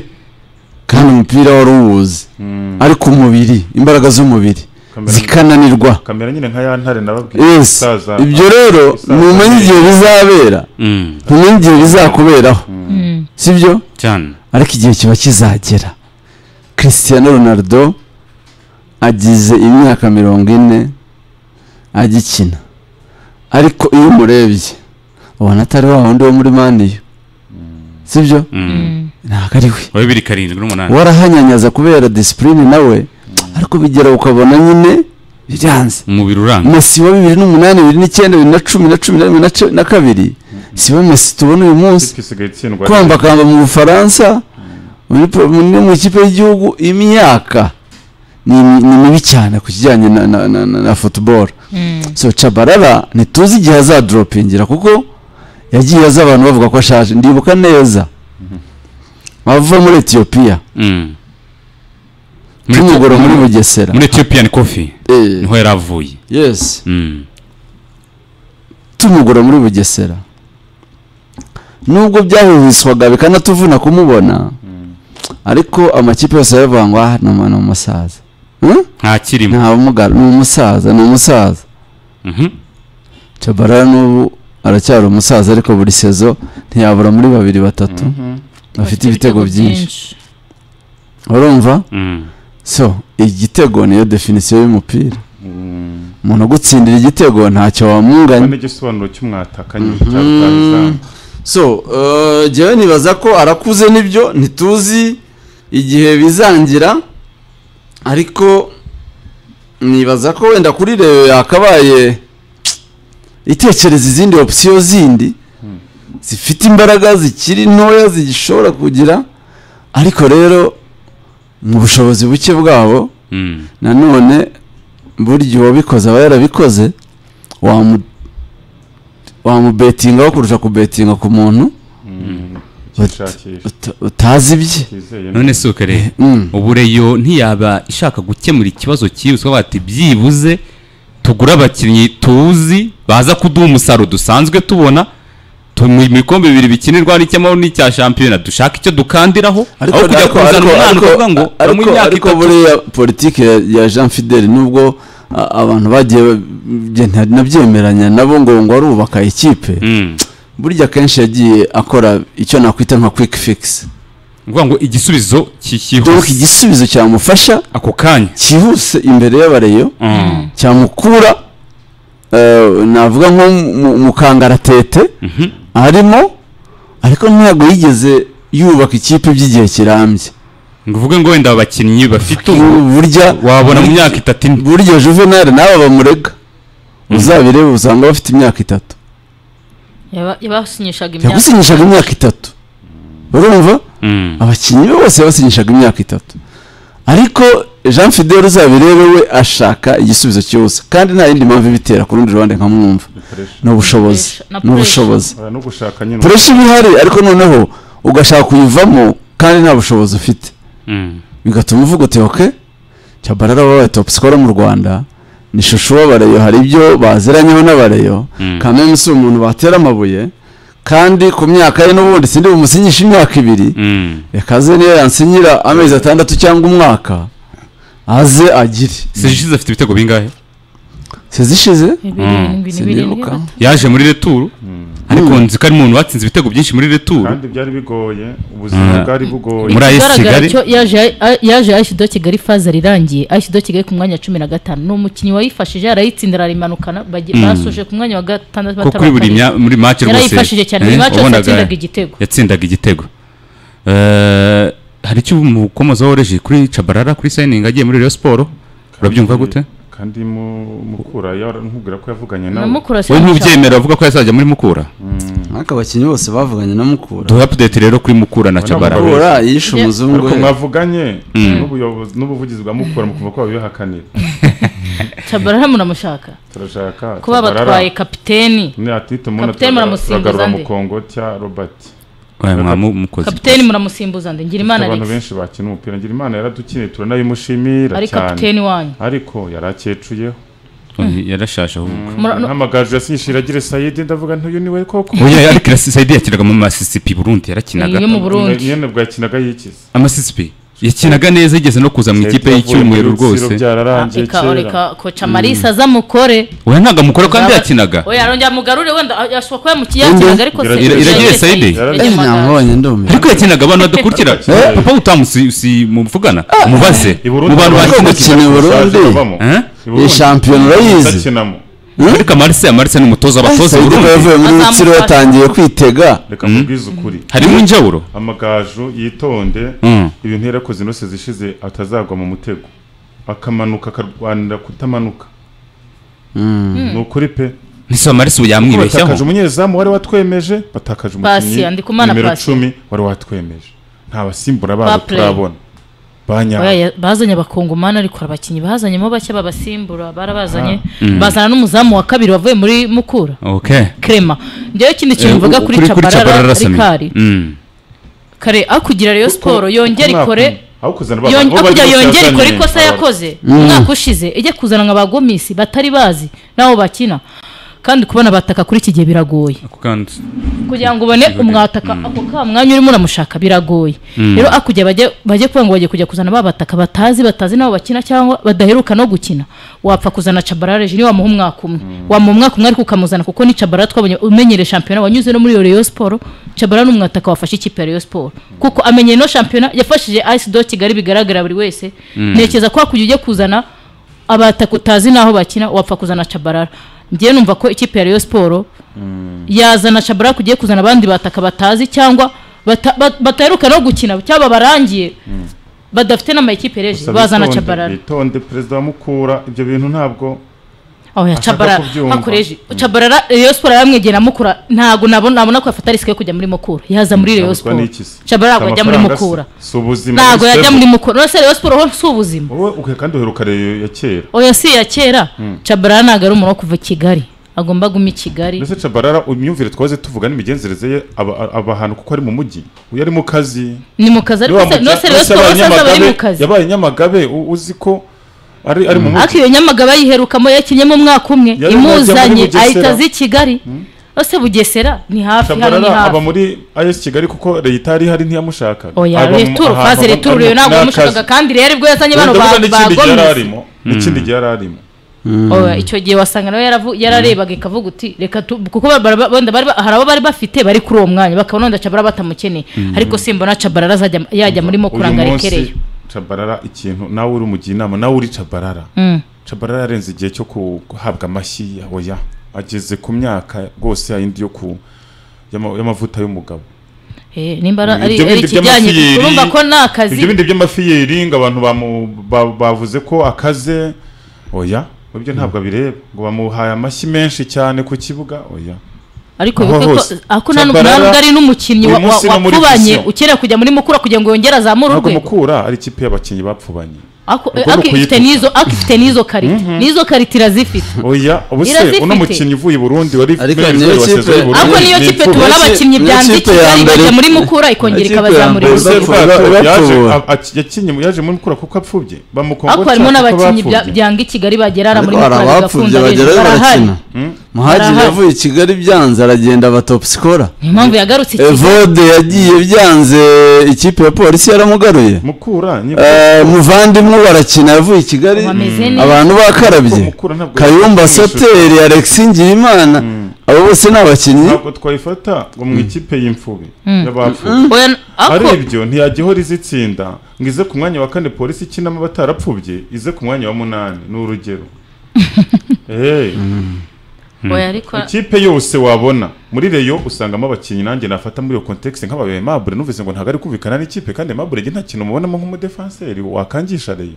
kandi umupira wari uwuzi Mm. ariko umubiri imbaraga z'umubiri Kamera- zikananirwa kamera nyine nka ya ntare nababwiye yes Isaza- ibyo rero Isaza- ntumenye igihe bizabera mm, ntumenye igihe bizakuberaho sibyo cyane ariko igihe kiba kizagera christian ronaldo agize imyaka mirongo ine agikina ariko iyo umurebye ubona atari wa wundi wo muri maniyo sibyo Mm. ntabwo ari we wa bibiri karindwi n'umunani warahanyanyaza kubera disipurine nawe ariko bigera ukabona nyine byanze umubiri uranga mesi wa bibiri n'umunani bibiri n'icyenda bibiri na cumi na cumi na rimwe na ce- na kabiri sibo mesi tubona uyu munsi ikipe isigaye itsindwa kwambakamba mu bufaransa muri pro- mu- no mu ikipe y'igihugu imyaka ni mi- ni mibi cyane ku kijyanye na na na na- na football so cabarara ntituzi igihe azadoropingira kuko yagiye aza abantu bavuga ko ashaje ndibuka neza ava muri etiyopiya Mm. Muri Ethiopia- kimugoro muri bugesera muri ethiopian coffee Eh, niho yari avuye yes Mm, tumugoro muri bugesera nubwo byahuhiswaga bikanatuvuna kumubona ariko amakipe yose yaravuga ngo ah ni umu- ni umusaza Hmm? ntakirimo nta bumugara ni umusaza ni umusaza Mhm. cabarara n'ubu aracyari umusaza ariko buri sezo ntiyabura muri babiri batatu bafite ibitego byinshi urumva Mm, so igitego niyo definisiyo y'umupira umuntu ugutsindira igitego ntacyo wamunganya ni igisobanuro cy'umwatakanye cyabutahizamu so eh, jyewe nibaza ko arakuze nibyo ntituzi igihe bizangira ariko nibaza ko wenda kuri reyo yakabaye itekereza izindi opsiyo zindi zifite imbaraga zikiri ntoya zigishobora kugira ariko rero mu bushobozi buke bwabo mm, nanone burya uwabikoze aba yarabikoze wamu- wamubetingaho kurusha kubetinga ku muntu kishakisha uta- utazi ibye kizeye none si ukare Mm. ubu reyo ntiyaba ishaka gukemura ikibazo cyibuswa bati byibuze tugure abakinnyi tuzi baza kuduha umusaruro dusanzwe tubona tu- mu bikombe bibiri bikinirwa n'icy'amahoro n'icya shampiyona dushaka icyo dukandiraho ariko aho kujya ariko- kuzana ariko- umwana ariko- ukavuga ngo ariko- mu myaka ariko itatu buriya politiki ya- ya jean fidel nubwo a- abantu bagiye ba- nta- nabyemeranya nabo ngo ngo arubaka ikipe Mm. burya kenshi yagiye akora icyo nakwita nka quick fix ni ukuvuga ngo igisubizo ki- donc cyihuse igisubizo cyamufasha ako kanya cyihuse imbere y'abareyo Mm. cyamukura eh, navuga nko mu- mu kangaratete Mhm. arimo ariko ntabwo yigeze yubaka ikipe by'igihe kirambye ngo uvuge ngo wenda abakinnyi bafite ubu burya wabona mu myaka itatu ine burya juvenali nawe bamurega uzabireba usanga bafite imyaka itatu Yaba- yabasinyishaga imyaka yagusinyishaga imyaka itatu urumva Mm. abakinnyi be bose yabasinyishaga imyaka itatu ariko jean fidel uzabirebe we ashaka igisubizo cyihuse kandi nta yindi mpamvu ibitera ku rundi ruhande nkamwumva ni ubushobozi Pressure, na ni ubushobozi no gushaka nyine puresha iba ihari ariko noneho ugashaka kuyivamo kandi nta bushobozi ufite Mm. bigatuma uvuga uti oke cyabarara wabaye topu sikora mu rwanda ni shushu w'abareyo hari ibyo baziranyeho n'abareyo kameme si umuntu batera amabuye kandi ku myaka ye n'ubundi sindi bumusinyishe imyaka ibiri Mm. reka aze niyo yansinyira amezi atandatu cyangwa umwaka aze agire sezishize afite ibitego bingahe sezishize bibiri birindwi ni birindwi sinibuka yaje muri returu ariko nzi ko ari umuntu watsinze ibitego byinshi muri returu kandi byari bigoye ubuzima Mm. bwari bugoye muri ayesi ikigaragara kigali cyo yaje yaje ayisi do kigali faza rirangiye ayisi do kigali ku mwanya wa cumi na gatanu ni umukinnyi wayifashije arayitsinda ararimanukana bagi- basoje ku mwanya wa gatandatu ko kuri buri mya- muri match rwose yarayifashije cyane buri eh, mace yose wabonaga yatsindaga igitego yatsindaga igitego Eh, hari icyo umukomozaho woreje kuri cabarara kuri sayiningi agiye muri reyo siporo urabyumva gute kandi mu- mukura yaramubwira ko yavuganye nawe namukura wowe cyane cyane. ntubyemera uvuga ko yazajya muri mukura ariko abakinnyi bose bavuganye na mukura duha apudeti rero kuri mukura na cabarara Mukura. mukura yishe umuzungu ariko we mwavuganye n'ubuyobozi- n'ubuvugizi bwa mukura mukumva ko babibahakanira Tchabalala munamushaka turashaka kuba batwaye kapiteni ni ati tumuna Kapiteni muramusimbuza turagarura nde? mukongo cya robert Eh, mwamukoze kapiteni muramusimbuza nde ngira imana abantu alex benshi bakina umupira ngira imana yaradukiniye turanabimushimira ari cyane kapiteni wanyu ariko yarakecuyemo yarashaje ahubwo Mura- no- ntamagaju yasinyishije iragire sayidi ndavuga ntuyu niwe koko oya ariko sayidi yakinaga mu masisipi burundi yarakinaga Ni imwe mu Burundi. nyine bwakinaga yikize amasisipi yakinaga neza yigeze no kuza mu ikipe y'icyumweru rwose byararangiye reka kera reka koca marisa aza mukore oya ntabwo amukora kandi yakinaga oya arongera mugarure wenda yashobwa kuba Indi. yakinaga ariko se Ira- iragiye Saidi? Eh, nyamubonye ndumiwe ariko yakinaga abantu badakurikira Eh. papa utamusi si muvugana umubaze i mu burundi bantu Ariko bakina gukina i Burundi Eh? iyi shampiyona urayizi udakinamo ariko amarisi amarisi ni umutoza abatoza i sayidi ko burundi yavuye muri Azamufasha. rutsiro yatangiye kwitega reka mubwize ukuri harimo injaburo amagaju yitonde Mm. ibintu yarakoze inose zishize atazagwa mu mutego akamanuka akarwanira kutamanuka ni ukuri pe nise amarisi ubu batakaje yamwibeshyaho umunyezamu wari watwemeje batakaje Pasi, umukinnyi Andikumana nimero Pasi. cumi wari watwemeje nta basimbura babo Bapley. turabona Oya, banyaba ya- bazanye abakongomani ariko abakinnyi bazanyemo bake babasimbura barabazanye bazana n'umuzamu wa kabiri wavuye muri mukura okay krema njyewe ikindi Eh, kintu mvuga u- kuri cabarara Sami. rikari Mm. kare akugira rayon siporo yongera ikore aho kuzana ba- Yon- bo bari hakurya bose yongera yazanye ikora ikosa aba- yakoze umwaka ushize ijya kuzana nka ba gomisi batari bazi n'abo bakina kandi kubona bataka kuri iki gihe biragoye ako kandi kugira ngo ubone umwataka ako ka mwanya urimo uramushaka biragoye rero akujya bajye bajye kuvuga ngo bajye kujya kuzana ba bataka batazi batazi n'abo bakina cyangwa badaheruka no gukina wapfa kuzana cabarare jini wamuha umwaka umwe wamuha umwaka umwe ariko ukamuzana kuko ni cabarare twabonye umenyere shampiyona wanyuze no muri iyo Rayon siporo cabarare ni umwataka wafashe ikipe ya Rayon siporo kuko amenyeye no shampiyona yafashije ayisi do kigali bigaragara buri wese ntekereza ko wakujya ujya kuzana abataka utazi n'aho bakina wapfa kuzana cabarara njyewe numva ko ikipe ya Rayon siporo yazana shabaraka ugiye kuzana abandi bataka batazi cyangwa bata- ba- bataheruka no gukina cyangwa barangiye badafite n'amayikipe reje gusa bazana bitonde, cabarara bitonde perezida wa mukura ibyo bintu ntabwo aho ya ashaka cabarara kubyumva. hakoreje cabarara reyo siporo yaramwegera mukura ntabwo nabona nabona ko yafata risike yo kujya muri mukura yaza muri reyo ntabwo siporo n'iki se? cabarara ntabwo Si yajya muri amafaranga se, mukura si ubuzima ntabwo ni yajya stable. muri mukura uretse reyo siporo ho si ubuzima wowe uke kandi uheruka reyo ya kera oya si iya kera cabarara ntabwo ari umuntu wo kuva i kigali agomba guma i kigali mbese cabarara imyumvire twaze tuvuga n'imigenzereze ye aba- aba aba ahantu kuko ari mu mujyi uyu ari mu kazi ni mu kazi ariko se no se reyo siporo yabaye asanzwe ari Nyamagabe- mu kazi yabaye nyamagabe u- uzi ko ari ari mu ariko mujyi iyo nyamagaba yiherukamo yakinyemo umwaka umwe Yari yajya muri imuzanye Bugesera. ahita azi i kigali ose bugesera ni hafi hano ni cabarara aba hafi muri as kigali kuko leta ihari hari ntiyamushakaga oya Aba mu- returu ahantu faze aba- returu ari mu- rero ntabwo ni yamushakaga akazi. kandi rero ibwo yazanye bano Ndavuga ba- n'ikindi gihe yari bagomisi arimo n'ikindi gihe yari arimo Oya, icyo gihe wasanga nawe yaravu- yararebaga ikavuga uti reka tu- kuko ba- ba- wenda bari ba- hari abo bari bafite bari kuri uwo mwanya bakabona wenda cabarara batamukeneye ariko simbona cabarara azajya- yajya murimo kuranga uyu arekereyo munsi cabarara ikintu nawe uri umugiye inama nawe uri cabarara Mm. cabarara yarenze igihe cyo guhabwa amashyi ya oya ageze ku myaka rwose yayindi yo ku y'ama- y'amavuta y'umugabo Eh, nimba ari ari Ibyo bindi ikijyanye by'amafiyeri, urumva ko ni akazi ibyo bindi by'amafiyeri ngo abantu bamu- ba- bavuze ko akaze oya ibyo ntabwo abireba ngo bamuhaye amashyi menshi cyane ku kibuga oya ariko Aho bibuke ko hose. ako nta nubwo Tchabalala, ari n'umukinnyi wa- uyu wa- munsi no muri wapfubanye vision. ukeneye kujya muri mukura kugira ngo yongere azamure ntabwo urwego mukura ari ikipe y'abakinnyi bapfubanye Ako- Ubwo ni ako ifite ukuyituka. n'izo ako ifite n'izo karita n'izo karita irazifite oya ubuse Irazifite. uno mukinnyi uvuye i burundi wari Ariko wari niyo wa kipe- saison y'u Burundi, ako niyo ni kipe imfubyi. tubona Niyo ki- abakinnyi niyo byanditse kipe ya Kigali mbere- bajya muri mukura ikongera Niyo kipe ya ikabazamura mbere- Ubuse ibuze bwato Bapfuye. yaje Bapfuye. a- a- yakinnye mu- yaje muri mukura kuko apfubye bamukongo ako harimo n'abakinnyi bya- byanga i kigali bagera muri ariko hari mukura abapfubye bigakunda bagerayo hejuru barahari barakina muhagiri Barahari. yavuye i kigali byanze aragenda aba topusikora niyo mpamvu yagarutse i Kigali. evode yagiye byanze ikipe ya polisi yaramugaruye mukura nyine Eh, muvandimwe barakina yavuye i kigali Bameze neza. abantu bakarabye Ariko Mukura ntabwo kayumba yari sateri alexi ngiyimana abo bose ni abakinnyi ntabwo twayifata ngo mu ikipe y'imfube y'abapfuye Oya, n- ari ako ibyo ntiyagihora izitsinda ngo ize ku mwanya wa kane polisi ikinamo abatarapfubye ize ku mwanya wa munani ni urugero Eh, oya ariko ikipe yose wabona muri reyo usangamo abakinnyi nanjye nafata muri iyo kontekisi nk'ababaye mabure numvise ngo ntabwo ari kumvikana n'ikipe kandi mabure nta kintu umubonamo nk'umudefanseri wakangisha reyo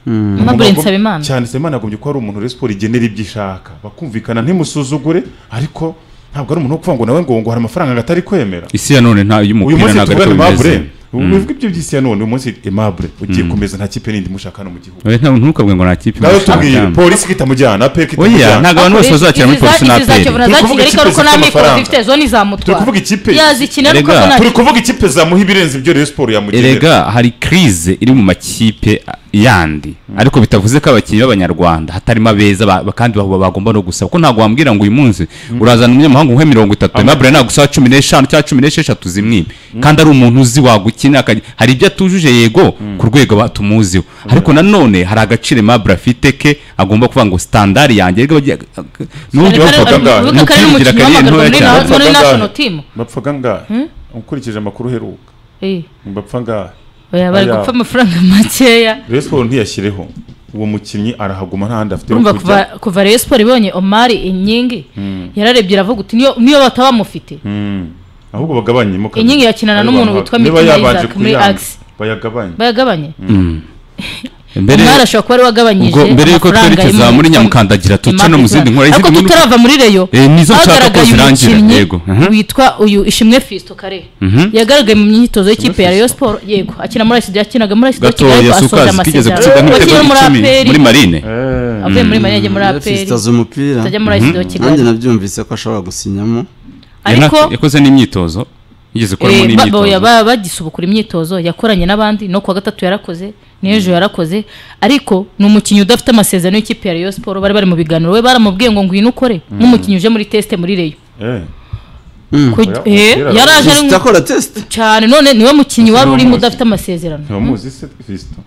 Aimable Nsabimana. cyane Nsabimana yagombye ko ari umuntu Rayon igenera ibyo ishaka bakumvikana ntimusuzugure ariko ntabwo ari umuntu wo kuvuga ngo nawe ngo ngo hari amafaranga ngo atari kwemera isi ya none nta uyu y'umupira munsi ntabwo ariko tugana bimeze Aimable wivuga ibyo by'isi ya none uyu munsi Aimable ugiye kumeza nta kipe n'indi mushaka no mu gihugu Oya, nta- ntukabwe ngo nta kipe nawe imufite tubwire amafaranga. polisi kitamujyana aperi oya kitamujyana ntabwo abantu bose bazakira muri polisi na aperi izakivuna za Turi kuvuga ikipe zifite kigali ariko nta mikoro amafaranga. zifite zo turi ntizamutwara kuvuga ikipe yazikina ariko Erega. zo turi nta kuvuga ikipe zamuha ibirenze ibyo Rayon Sport yamugenera erega hari kirize iri mu makipe a- yandi ariko bitavuze ko abakinnyi b'abanyarwanda hatarimo abeza ba- ba- kandi ba- bagomba no gusaba ko ntabwo wambwira ngo uyu munsi urazana umunyamahanga umuhe mirongo itatu aimable ntabwo usaba cumi n'eshanu cyangwa cumi n'esheshatu zimwibe kandi ari umuntu uzi wagukina akajya- hari ibyo atujuje yego ku rwego ba- tumuziho ariko nanone hari agaciro aimable afite ke agomba kuvuga ngo sitandari yanjye erega bagiye- n'ubundi Ariko- bavuga ngo ariko- uvuga ko ari umupira ugira n'umukinnyi kariyeri w'amaguru ntoya muri cyane Bapfaga National- muri national ngahe? team bapfaga ngahe ukurikije amakuru uheruka Eh, bapfa ngahe oya bari Oya. gupfa amafaranga makeya Rayon Sport ntiyashyireho uwo mukinnyi arahaguma nta handi afite ho urumva kujya kuva kuva Rayon Sport ibonye Omar Inyingi yararebye iravuga uti niyo niyo bataba bamufite Mm. ahubwo bagabanyemo kabiri. Inyingi yakinana Ariko n'umuntu abantu witwa niba Mitima yabanje Isaac muri kuyanga, Axe. bayagabanye bayagabanye mbere Omar ashobora kuba ari wagabanyije ubwo mbere y'uko twerekeza muri nyamukandagira tuce no mu zindi nkuru ariko izindi nkuru- tutarava muri reyo Eh, nizo nshaka ko hagaragaye zirangira, umukinnyi yego. Mhm. witwa uyu ishimwe fisto kare yagaragaye mu myitozo y'ikipe ya reyo siporo yego akina muri asidi yakinaga muri asidi gato kigali ariko asoje yasukazi kigeze gutsinda nk'ibitego amasezerano akina icumi muri aperi muri marine Eh, avuye muri marine ajya muri aperi yafitaze umupira atajya muri asidi wa nanjye kigali nabyumvise ko ashobora gusinyamo ariko Yana- yakoze n'imyitozo yigeze eh, kuramo ba- ba- n'imyitozo ba- bagisubukura imyitozo yakoranye n'abandi no kuwa gatatu yarakoze n'ejo yarakoze ariko ni umukinnyi udafite amasezerano y'ikipe ya reyo siporo bari bari mu biganiro we baramubwiye ngo ngwino ukore nk'umukinnyi uje muri tesite muri reyo eh. Kuj- Oya, eh, umupira yaraje ari Gusa mu- akora tesite cyane none niwe mukinnyi wari urimo Ntibamuzi. udafite amasezerano ntibamuzi se Fiston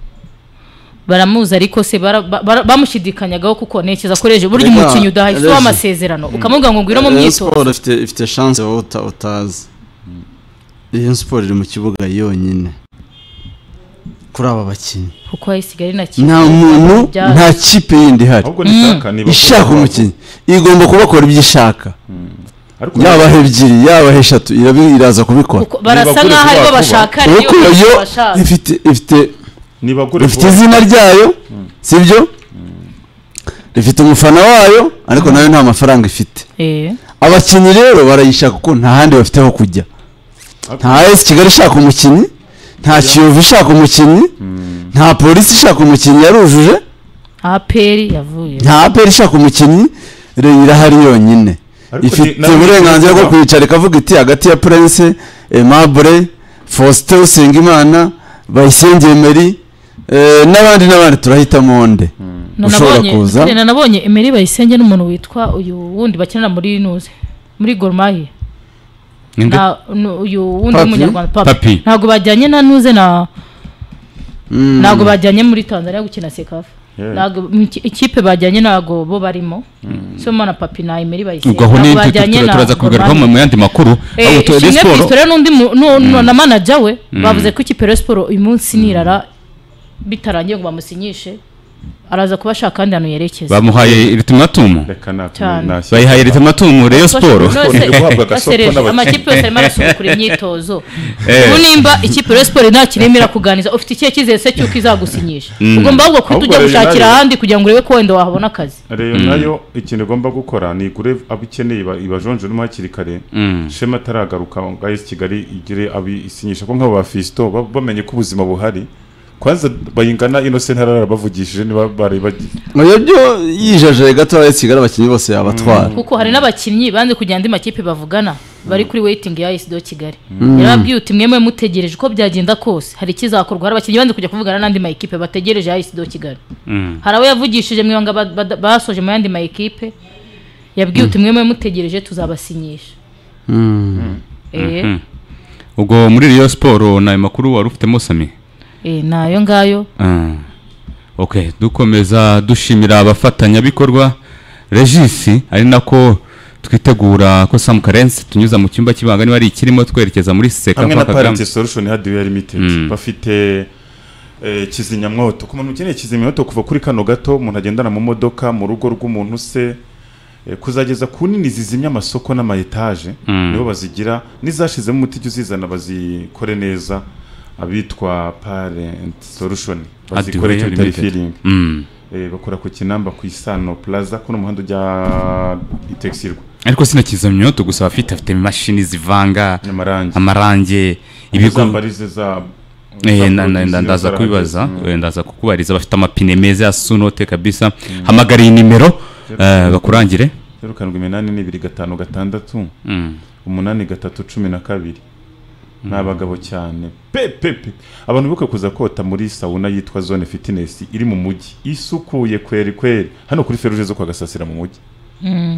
baramuzi ariko se bara- ba- bara- bamushidikanyagaho kuko ntekereza ko reje burya Rega, umukinnyi udahaye si Reje. amasezerano ukamubwira ngo ngwino mu Rayon myitozo Sport ifite ifite chance wowe uta- utazi Rayon Sport iri mu kibuga yonyine kuri aba bakinnyi kuko hasigaye na kimwe nta muntu Bya- nta kipe yindi ihari ahubwo nishaka niba ishaka umukinnyi igomba kubakora ibyo ishaka ariko yabaha ebyiri yabaha eshatu irabi- iraza kubikora kuko barasa Nibagure nk'aho ari bo vuba vuba. bashaka kuko Reyo yo bashaka. ifite ifite nibagure rifite vuba izina ryayo sibyo rifite umufana wayo ariko nayo nta mafaranga ifite Eh. abakinnyi rero barayishaka kuko nta handi bafite ho kujya nta esi kigali ishaka umukinnyi nta kiyovu ishaka umukinnyi nta polisi ishaka umukinnyi yarujuje aperi yavuye nta aperi ishaka umukinnyi rero irahari yonyine Ariko ni- ifite nawe uburenganzira bwo ntibivuga. kwicara ikavuga iti hagati ya prince aimable faustin usengimana bayisengeye meri eh, n'abandi n'abandi turahitamo nde ushobora Nanabonye- kuza Kare, nanabonye emeri bayisenge n'umuntu witwa uyu wundi bakinana muri nuze muri gorumahi Ninde? uyu wundi Papi? w'umunyarwanda papi Papi. ntabwo bajyanye na nuze na Mm. ntabwo bajyanye muri tanzania gukina sekafa Yeah. ntabwo mu iki- ikipe bajyanye ntabwo bo barimo soma na papi na emeri bayisenge ubwo aho ntabwo n'ibyo bajyanye na turaza kubigarukaho Gormahi. mu yandi makuru Eh, ahubwo ishimwe siporo Fiston rero n'undi mu- nu- nu- na manager we bavuze ko ikipe ya Rayon Sport uyu munsi nirara bitarangiye ngo bamusinyishe araza kuba ashaka kandi ahantu yerekeza bamuhaye ritimatumu reka na- Cyane. nashyira- bayihaye ritimatumu reyo siporo None se- Iri guhabwa Ase agasoko Reje, n'abakinnyi. amakipe yose arimo arasubukura imyitozo Eh. ubu nimba ikipe ya Rayon Sport nta kintu irimo irakuganiza ufite ikihe cyizere se cy'uko izagusinyisha ugomba ahubwo kuhita ujya Ahubwo Reyo gushakira nayo- ahandi kugira ngo urebe ko wenda wahabona akazi reyo nayo ikintu igomba gukora ni igure abo ikeneye iba- ibajonjoremo hakiri kare shema ataragaruka ngo ayesi kigali igire abo isinyisha ko nk'abo ba fisito ba- bamenye ko ubuzima buhari kwanza bayingana innocent hararabavugishije niba bari bagiye ibyo byo yijajaye gato abayisigara abakinnyi bose yabatwara kuko hari n'abakinnyi banze kugira andi makipe bavugana bari kuri weyitingi ya esido kigali yarababwiye uti mwemwe mutegereje uko byagenda kose hari ikizakorwa hari abakinnyi banze kujya kuvugana n'andi makipe bategereje ya esido kigali hari abo yavugishije mwibanga basoje mu yandi makipe yabwiye uti mwemwe mutegereje tuzabasinyisha Eh, ubwo muri Rayon siporo ni ayo makuru wari ufitemo sami eh, ni ayo ngayo Ah. ok dukomeza dushimira abafatanyabikorwa regisi ari nako twitegura ko samu karensi tunyuza mu cyumba cy'ibanga niba ari ikirimo twerekeza muri seka hamwe na kwa Kagame. parite solution hardware limited bafite eh, kizimyamwoto ku muntu ukeneye kizimyamwoto kuva kuri kano gato umuntu agendana mu modoka mu rugo rw'umuntu se eh, kuzageza ku nini zizimya amasoko n'ama etaje Mm. nibo bazigira n'izashizemo umuti jya uzizana bazikore neza abitwa parent solution bazikore Hardware icyo bitari Limited. feeling Mm. Eh, bakora ku kinamba ku isano plaza kuno muhanda ujya itekisirwa ariko sinakizamyoto gusa abafite afite imashini zivanga n'amarangi amarange ibigo ibigambarize za Eh, na- za na- production na- ndaza zaragize. kubibaza Mm. eh, ndaza kukubariza bafite amapine meza ya sunote kabisa hamagara iyi nimero eh, bakurangire zeru karindwi iminani n'ibiri gatanu gatandatu Mm. umunani gatatu cumi na kabiri ni abagabo cyane pepepe abantu bibuka kuza kota muri sawuna yitwa zone fitness iri mu mujyi isukuye kweri kweri hano kuri feruje zo kwa gasasira mu mujyi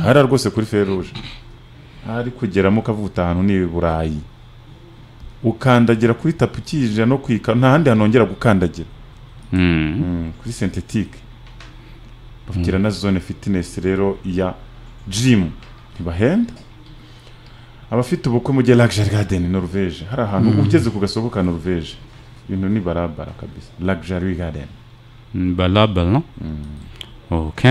hara rwose kuri feruje ari kugeramo ukavuga uti ahantu ni i burayi ukandagira kuri tapi ukiyinjira no kwika nta handi hantu wongera gukandagira Mm. Mm, kuri sentetike bavugira na zone fitinesi rero ya jimu ntibahenda abafite ubukwe mujye lagijari gadeni noruveje hari ahantu ugeze ku gasoko ka noruveje ibintu ni barabara kabisa lagijari gadeni balabala ok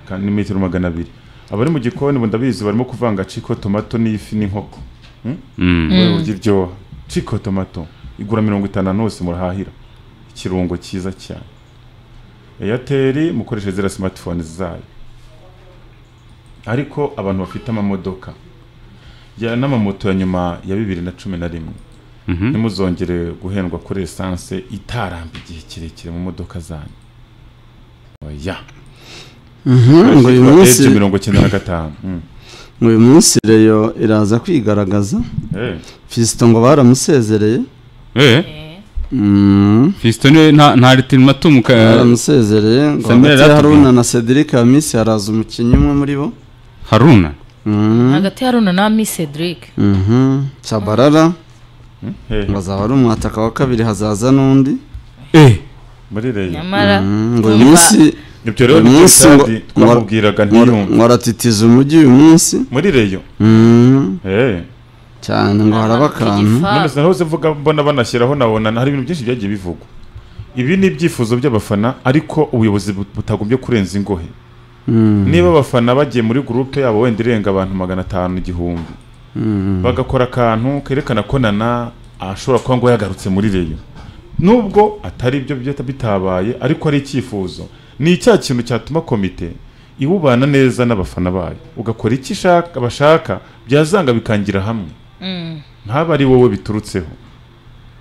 kandi ni metero magana abiri abari mu gikoni ubu ndabizi barimo kuvanga ciko tomato n'ifi n'inkoko Mm. wowe urya iryoha ciko tomato igura mirongo itanu ahantu hose murahahira ikirungo cyiza cyane eyateri mukoreshe ziriya simatifone zayo ariko abantu bafite amamodoka ya- n'amamoto ya nyuma ya bibiri na cumi na rimwe Mhm. ntimuzongere guhendwa kuri esanse itaramba igihe kirekire mu modoka zanyu oya ngo uyu munsi Eje mirongo icyenda na gatanu Mm. ngo uyu munsi reyo iraza kwigaragaza Eh, fisito ngo baramusezereye Eh, Mm, fisito niwe nta nta ritirimatumu baramusezereye ngo Samuel hagati ya Ratubwira. haruna na cedric hamisi haraza umukinnyi umwe muri bo haruna Mhm, hagati ya runa na mi cedric mhm. cyabarara eh, ngo azaba ari umwataka wa kabiri hazaza n'undi muri reyo nyamara Mhm, ngo uyu twumva- munsi ibyo rero Uyu nibyo munsi ngo- kandi twamubwiraga ntiyumve waratitiza umujyi uyu munsi muri reyo Mhm, eh cyane ngo haraba akantu Igifa- none sinari uzi mvuga mbona banashyiraho nabona hari ibintu byinshi byagiye bivugwa ibi ni ibyifuzo by'abafana ariko ubuyobozi bu- butagombye kurenza ingohe Mhm, niba abafana bagiye muri gurupe yabo wenda irenga abantu magana atanu igihumbi mhm. bagakora akantu kerekana ko nana ashobora kuba ngo yagarutse muri reyo nubwo atari ibyo byita bitabaye ariko ari icyifuzo ni icya kintu cyatuma komite iwubana neza n'abafana bayo ugakora icyo ishaka bashaka byazanga bikangira hamwe Mm. ntaba ari wowe biturutseho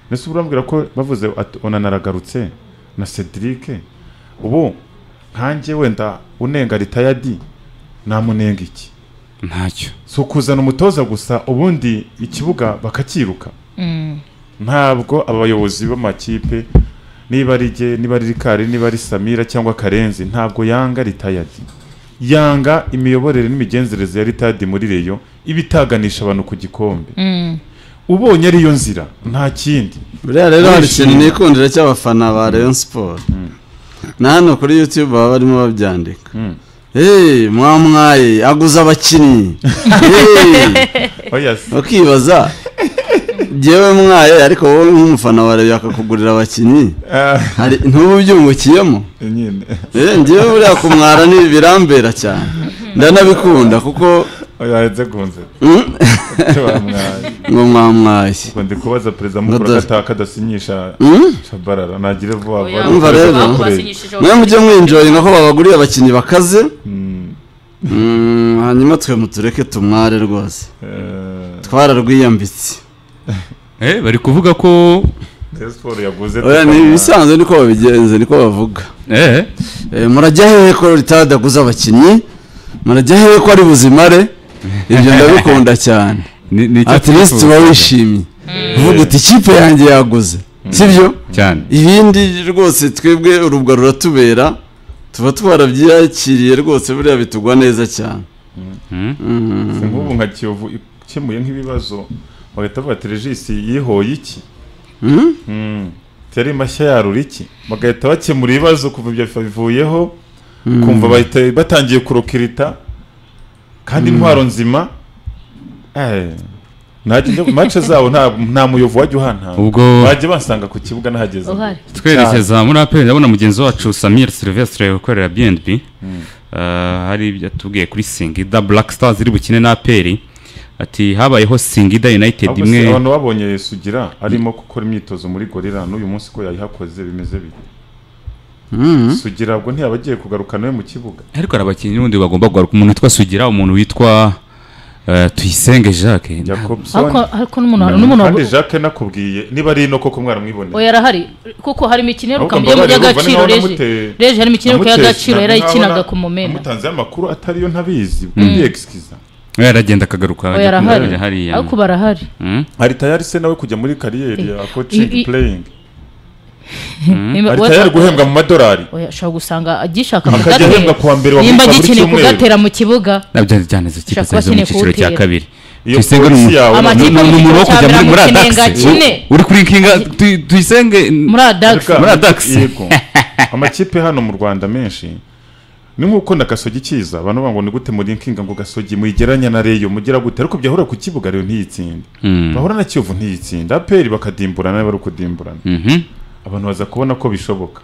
mbese urambwira ko bavuze ati onanaragarutse na cedric ubu nkanjye wenda unenga ritayadi namunenga iki ntacyo si ukuzana umutoza gusa ubundi ikibuga bakakiruka Mm. ntabwo abayobozi b'amakipe niba ari jye niba ari rikari niba ari samira cyangwa karenzi ntabwo yanga ritayadi yanga imiyoborere n'imigenzereze ya ritayadi muri reyo iba itaganisha abantu ku gikombe Mm. ubonye ariyo nzira nta kindi buriya rero hari Barishimye. ikintu nikundira cy'abafana ba rayon siporo na hano kuri youtube baba barimo babyandika Mm. hey mwamwaye aguze abakinnyi Hey, oya si bakibaza njyewe mwaye ariko wowe nk'umufana wa rayon akakugurira abakinnyi Ah, hari ntubu byungukiyemo nyine Eh, njyewe buriya kumwara ni birambera cyane ndanabikunda kuko oya nzegunze mm, icyo bamwaye ngo mwamwaye ngo ndi kubaza perezida mukuru Ngo da- agataha kadasinyisha Mm? shabarara nagire vuba Oya, vuba Umva abo rero. basinyishije mwe mujye mwinjoyinga ko babaguriye abakinnyi bakaze Mm, Mm, hanyuma twe mutureke tumware rwose eh, twararwiyambitse Eh, bari kuvuga ko Rayon Sport yaguze oya ni ibisanzwe niko babigenza niko bavuga eh Eh, murajya hehe ko ritadaguza abakinnyi murajya hehe ko ari buzimare ibyo ndabikunda cyane ni ni icyo at least twifuza uba wishimye uvuga uti ikipe yanjye yaguze sibyo cyane ibindi rwose twebwe urubwa ruratubera tuba twarabyakiriye rwose buriya bitugwa neza cyane Si nk'ubu nka kiyovu ikemuye nk'ibibazo bagahita bavuga terejisi yihoye iki Mhm. Mm. teri mashya yarura iki bagahita bakemura ibibazo kuva ibyo bivuyeho kumva bahita batangiye kurokirita kandi intwaro nzima eh, ntajya njya- mace zabo nta- nta muyovu wajya uhantana Ubwo- bajya bansanga ku kibuga nahageze uhari twerekeza muri aperi ndabona mugenzi wacu samir silvestre ukorera bnb Eh, hari ibyo atubwiye kuri singida black stars iri bukine na aperi ati habayeho singida united Ahubwo imwe se abantu babonye Sugira arimo gukora imyitozo muri gorira n'uyu munsi ko yayihakoze bimeze bite Mhm. Sugira ubwo ntiyaba agiye kugaruka nawe mu kibuga ariko hari abakinnyi n'ubundi bagomba kugaruka umuntu witwa sugira umuntu witwa eh, tuyisenge jacques Jacobson ariko ariko n'umuntu hari n'umuntu kandi wabu- Jacques nakubwiye niba ari ino koko mwaramwiboneye oya arahari kuko hari imikino Ahubwo yiruka mu gihugu mbabarira, y'agaciro urumva ni naho reje namute- reje hari imikino yiruka namutesha, y'agaciro yarayikinaga nabona- ku mumena namutanzeho amakuru atariyo ntabizi ndiyegisikiza we aragenda akagaruka oya ajya arahari kumurabira hariya ariko barahari Mm? ari tayari se nawe kujya muri kariyeri ya I- coaching i- playing Niba- ari we- tayari guhembwa mu madolari oya ashobora gusanga agishaka Akajya kugatera. ahembwa kuwa mbere wa nimba Mutuka buri agikeneye cyumweru. kugatera mu kibuga nabyo byaneze ikipe Ushaka kuba zari zo mu akeneye cyiciro cya kuwutera. kabiri Iyo tuyisenge ni polisi umuntu- yawe- ni- Amakipe ni- ni mu umuntu wo cyiciro kujya cya muri muri mbere adax akenenga kine. uri kuri kinga Tuy- tuyisenge muri adax Ariko Muri ama- Adax. yego. amakipe hano mu rwanda menshi ni nk'uko na gasogi kiza abantu bavuga ngo ni gute muri kinga ngo gasogi muyigeranya na reyo mugira gute ariko byahura ku kibuga rero ntiyitsinde Mm. bahura na kiyovu ntiyitsinde aperi bakadimburana niba ari ukudimburana Mhm. abantu baza kubona ko bishoboka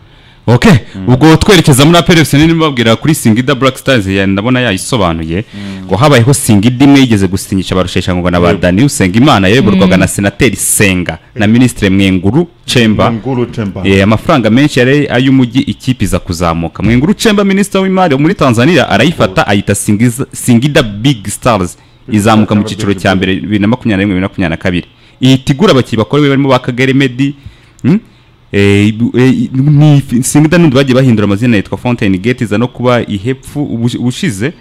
ok ubwo twerekeza muri aperi fc nini babwira kuri singida black stars ya- ndabona yayisobanuye ngo habayeho singida imwe yigeze gusinyisha barusheshangoga na ba Yego. dani usengimana yayoborwaga na senateri senga na minisitiri mwenguru cemba nguru temba Eh, amafaranga menshi yari ay'umujyi ikipe iza kuzamuka mwenguru cemba minisitiri w'imari wo muri tanzania arayifata ayita Singiza- singida big stars izamuka mu cyiciro cya mbere bibiri na makumyabiri na rimwe bibiri na makumyabiri na kabiri ihita igura abakinnyi bakorewe barimo ba kagere medi hmm? Eh, ibu- eh, ni singida n'undi bagiye bahindura amazina yitwa fontaine gate iza no kuba ihepfu ubu- ubushize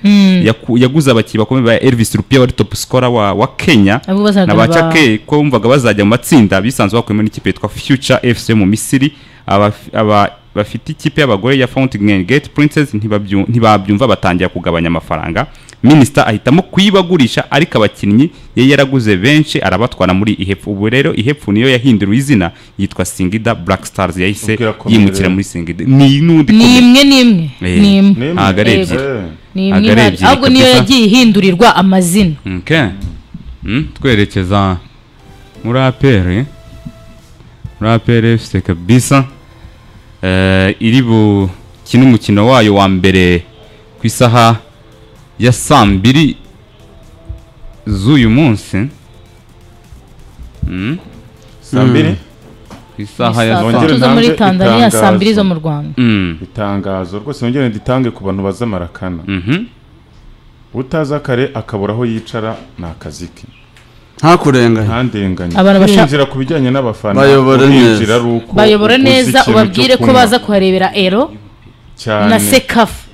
yaku- yaguze abakinnyi bakomeye ba elvis rupia wari top scorer wa, wa kenya Abo bazaga na ba ba- Chake ko bumvaga bazajya mu matsinda bisanzwe bakuyemo n'ikipe yitwa future fc yo mu misiri aba- aba- bafite ikipe y'abagore ya fountain gate princess ntibabyu- ntibabyumva batangira kugabanya amafaranga minisita ahitamo kuyibagurisha ariko abakinnyi yari yaraguze benshi arabatwara muri ihepfu ubu rero ihepfu niyo yahinduriwe izina yitwa singida black stars yahise Ubwira ko yimukira mbere- muri singida ni n'undi ni komite. imwe n'imwe Eh, ni imwe Nimwe. ntabwo ari Yego. ebyiri ni imwe Agare ihari. ebyiri ahubwo niyo kabisa. yagiye ihindurirwa amazina Okay. Mm, twerekeza muri APR muri APR FC kabisa eh, iri bukine umukino wayo wa mbere ku isaha ya saa mbiri z'uyu munsi mm, saa mbiri ku isaha ya Ni saa saa tatu. tatu zo muri Nongere tanzania itangazo. saa mbiri zo mu rwanda Mm, itangazo rwose nongere nditange ku bantu baza marakana mhm. utaza kare akabura aho yicara ni akazi ke nta kurenganya ntandenganye Abantu bashaka- kwinjira ku bijyanye n'abafana Bayobore kwinjira neza. ari uko bayobore uguze neza ikintu ubabwire cyo ko kunywa baza kuharebera ero cyane na sekafu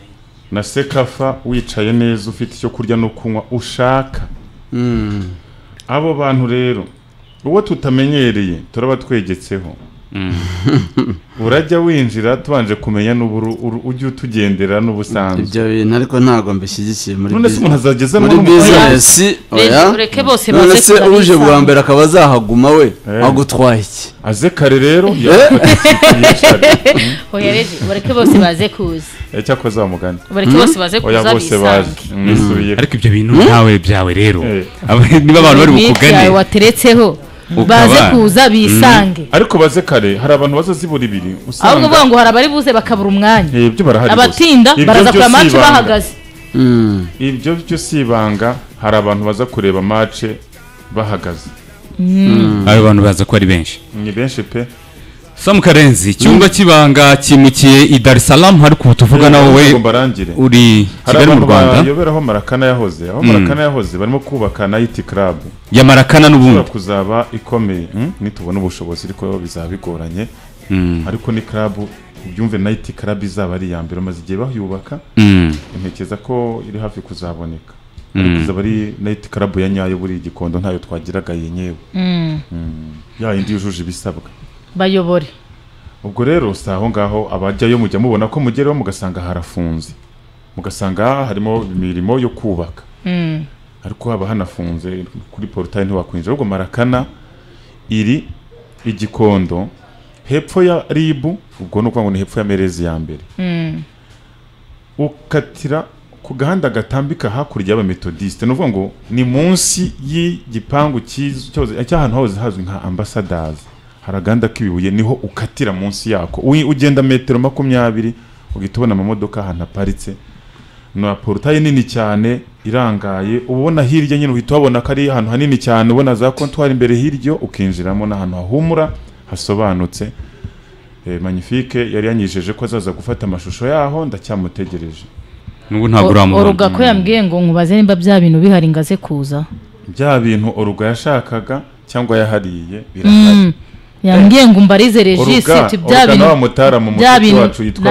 na sekafa wicaye neza ufite icyo kurya no kunywa ushaka abo bantu rero uwo tutamenyereye turaba twegetseho urajya winjira tubanje kumenya n'uburu uru- ujya utugendera n'ubusanzwe ibyo bintu ariko ntabwo mbishyigikiye muri none se business. umuntu azagezemo muri bizinesi oya Rege- reke bose none baze se kuza uje bisanga. bwa mbere akaba azahaguma we Eh. agutwaye iki aze kare rero yafata ikintu yicare. oyareje bareke bose baze kuza Eh, cyakoze wa mugani bareke bose baze oya kuza bose bisange bazi mwisubiye ariko ibyo bintu ntawe byawe rero Eh. Aba- niba abantu bari Ni bukugane ibyawe wateretseho Ukaba- baze kuza bisange ariko baze kare hari abantu bazazibura ibiri ahubwo usanga uvuga ngo hari abari buze bakabura umwanya Eh, ibyo barahari rwose. abatinda Ibyo byo baraza kureba si amacu ibanga. bahagaze Mm. ibyo byo si ibanga hari abantu baza kureba mace bahagaze abo bantu baza ko ari benshi ni benshi pe samu karenzi icyumba cy'ibanga cyimukiye i dar es salaam hari ubu tuvugana wowe ngo barangire uri hari kigali mu abantu rwanda bayobera aho marakana yahoze aho marakana yahoze barimo kubaka nayiti karabu ya marakana ishobora n'ubundi kuzaba ikomeye hmm? nitubona ubushobozi ariko bizaba bigoranye Mm, ariko ni karabu ubyumve nayiti karabu izaba ari iya mbere maze igihe bahiyubaka mm, ntekereza ko iri hafi kuzaboneka ariko izaba ari nayiti karabu ya nyayo buri gikondo ntayo twagiraga yenyewe Mm, ya yindi yujuje ibisabwa bayobore ubwo rero si aho ngaho abajyayo mujya mubona ko mugeraho mugasanga harafunze mugasanga harimo imirimo yo kubaka Mm, ariko haba hanafunze kuri porutayi ntiwakwinjira ahubwo marakana iri igikondo hepfo ya ribu ubwo ni ukuvuga ngo ni hepfo ya merezi ya mbere mm, ukatira ku gahanda gatambika hakurya y'abametodisite ni ukuvuga ngo ni munsi y'igipangu cy'iz- cyahoze- cy'ahantu hahoze hazwi nka ambasadazi hari agahanda k'ibibuye niho ukatira munsi yako Ui- ugenda metero makumyabiri ugahita ubona amamodoka ahantu aparitse na porutayi nini cyane irangaye uba ubona hirya nyine uhita uhabona ko ari ahantu hanini cyane ubona za kontwari imbere hirya ukinjiramo n'ahantu hahumura hasobanutse Eh, magnifique yari yanyijeje ko azaza gufata amashusho yaho ndacyamutegereje n'ubu ntabwo uramubona oruga ko yambwiye ngo nkubaze nimba bya bintu bihari ngo aze kuza bya bintu oruga yashakaga cyangwa yahariye birahari Mm, yambwiye ngo umbarize regisi oruga ati bya oruga na wa bintu mutara mu bya mututu bintu wacu yitwa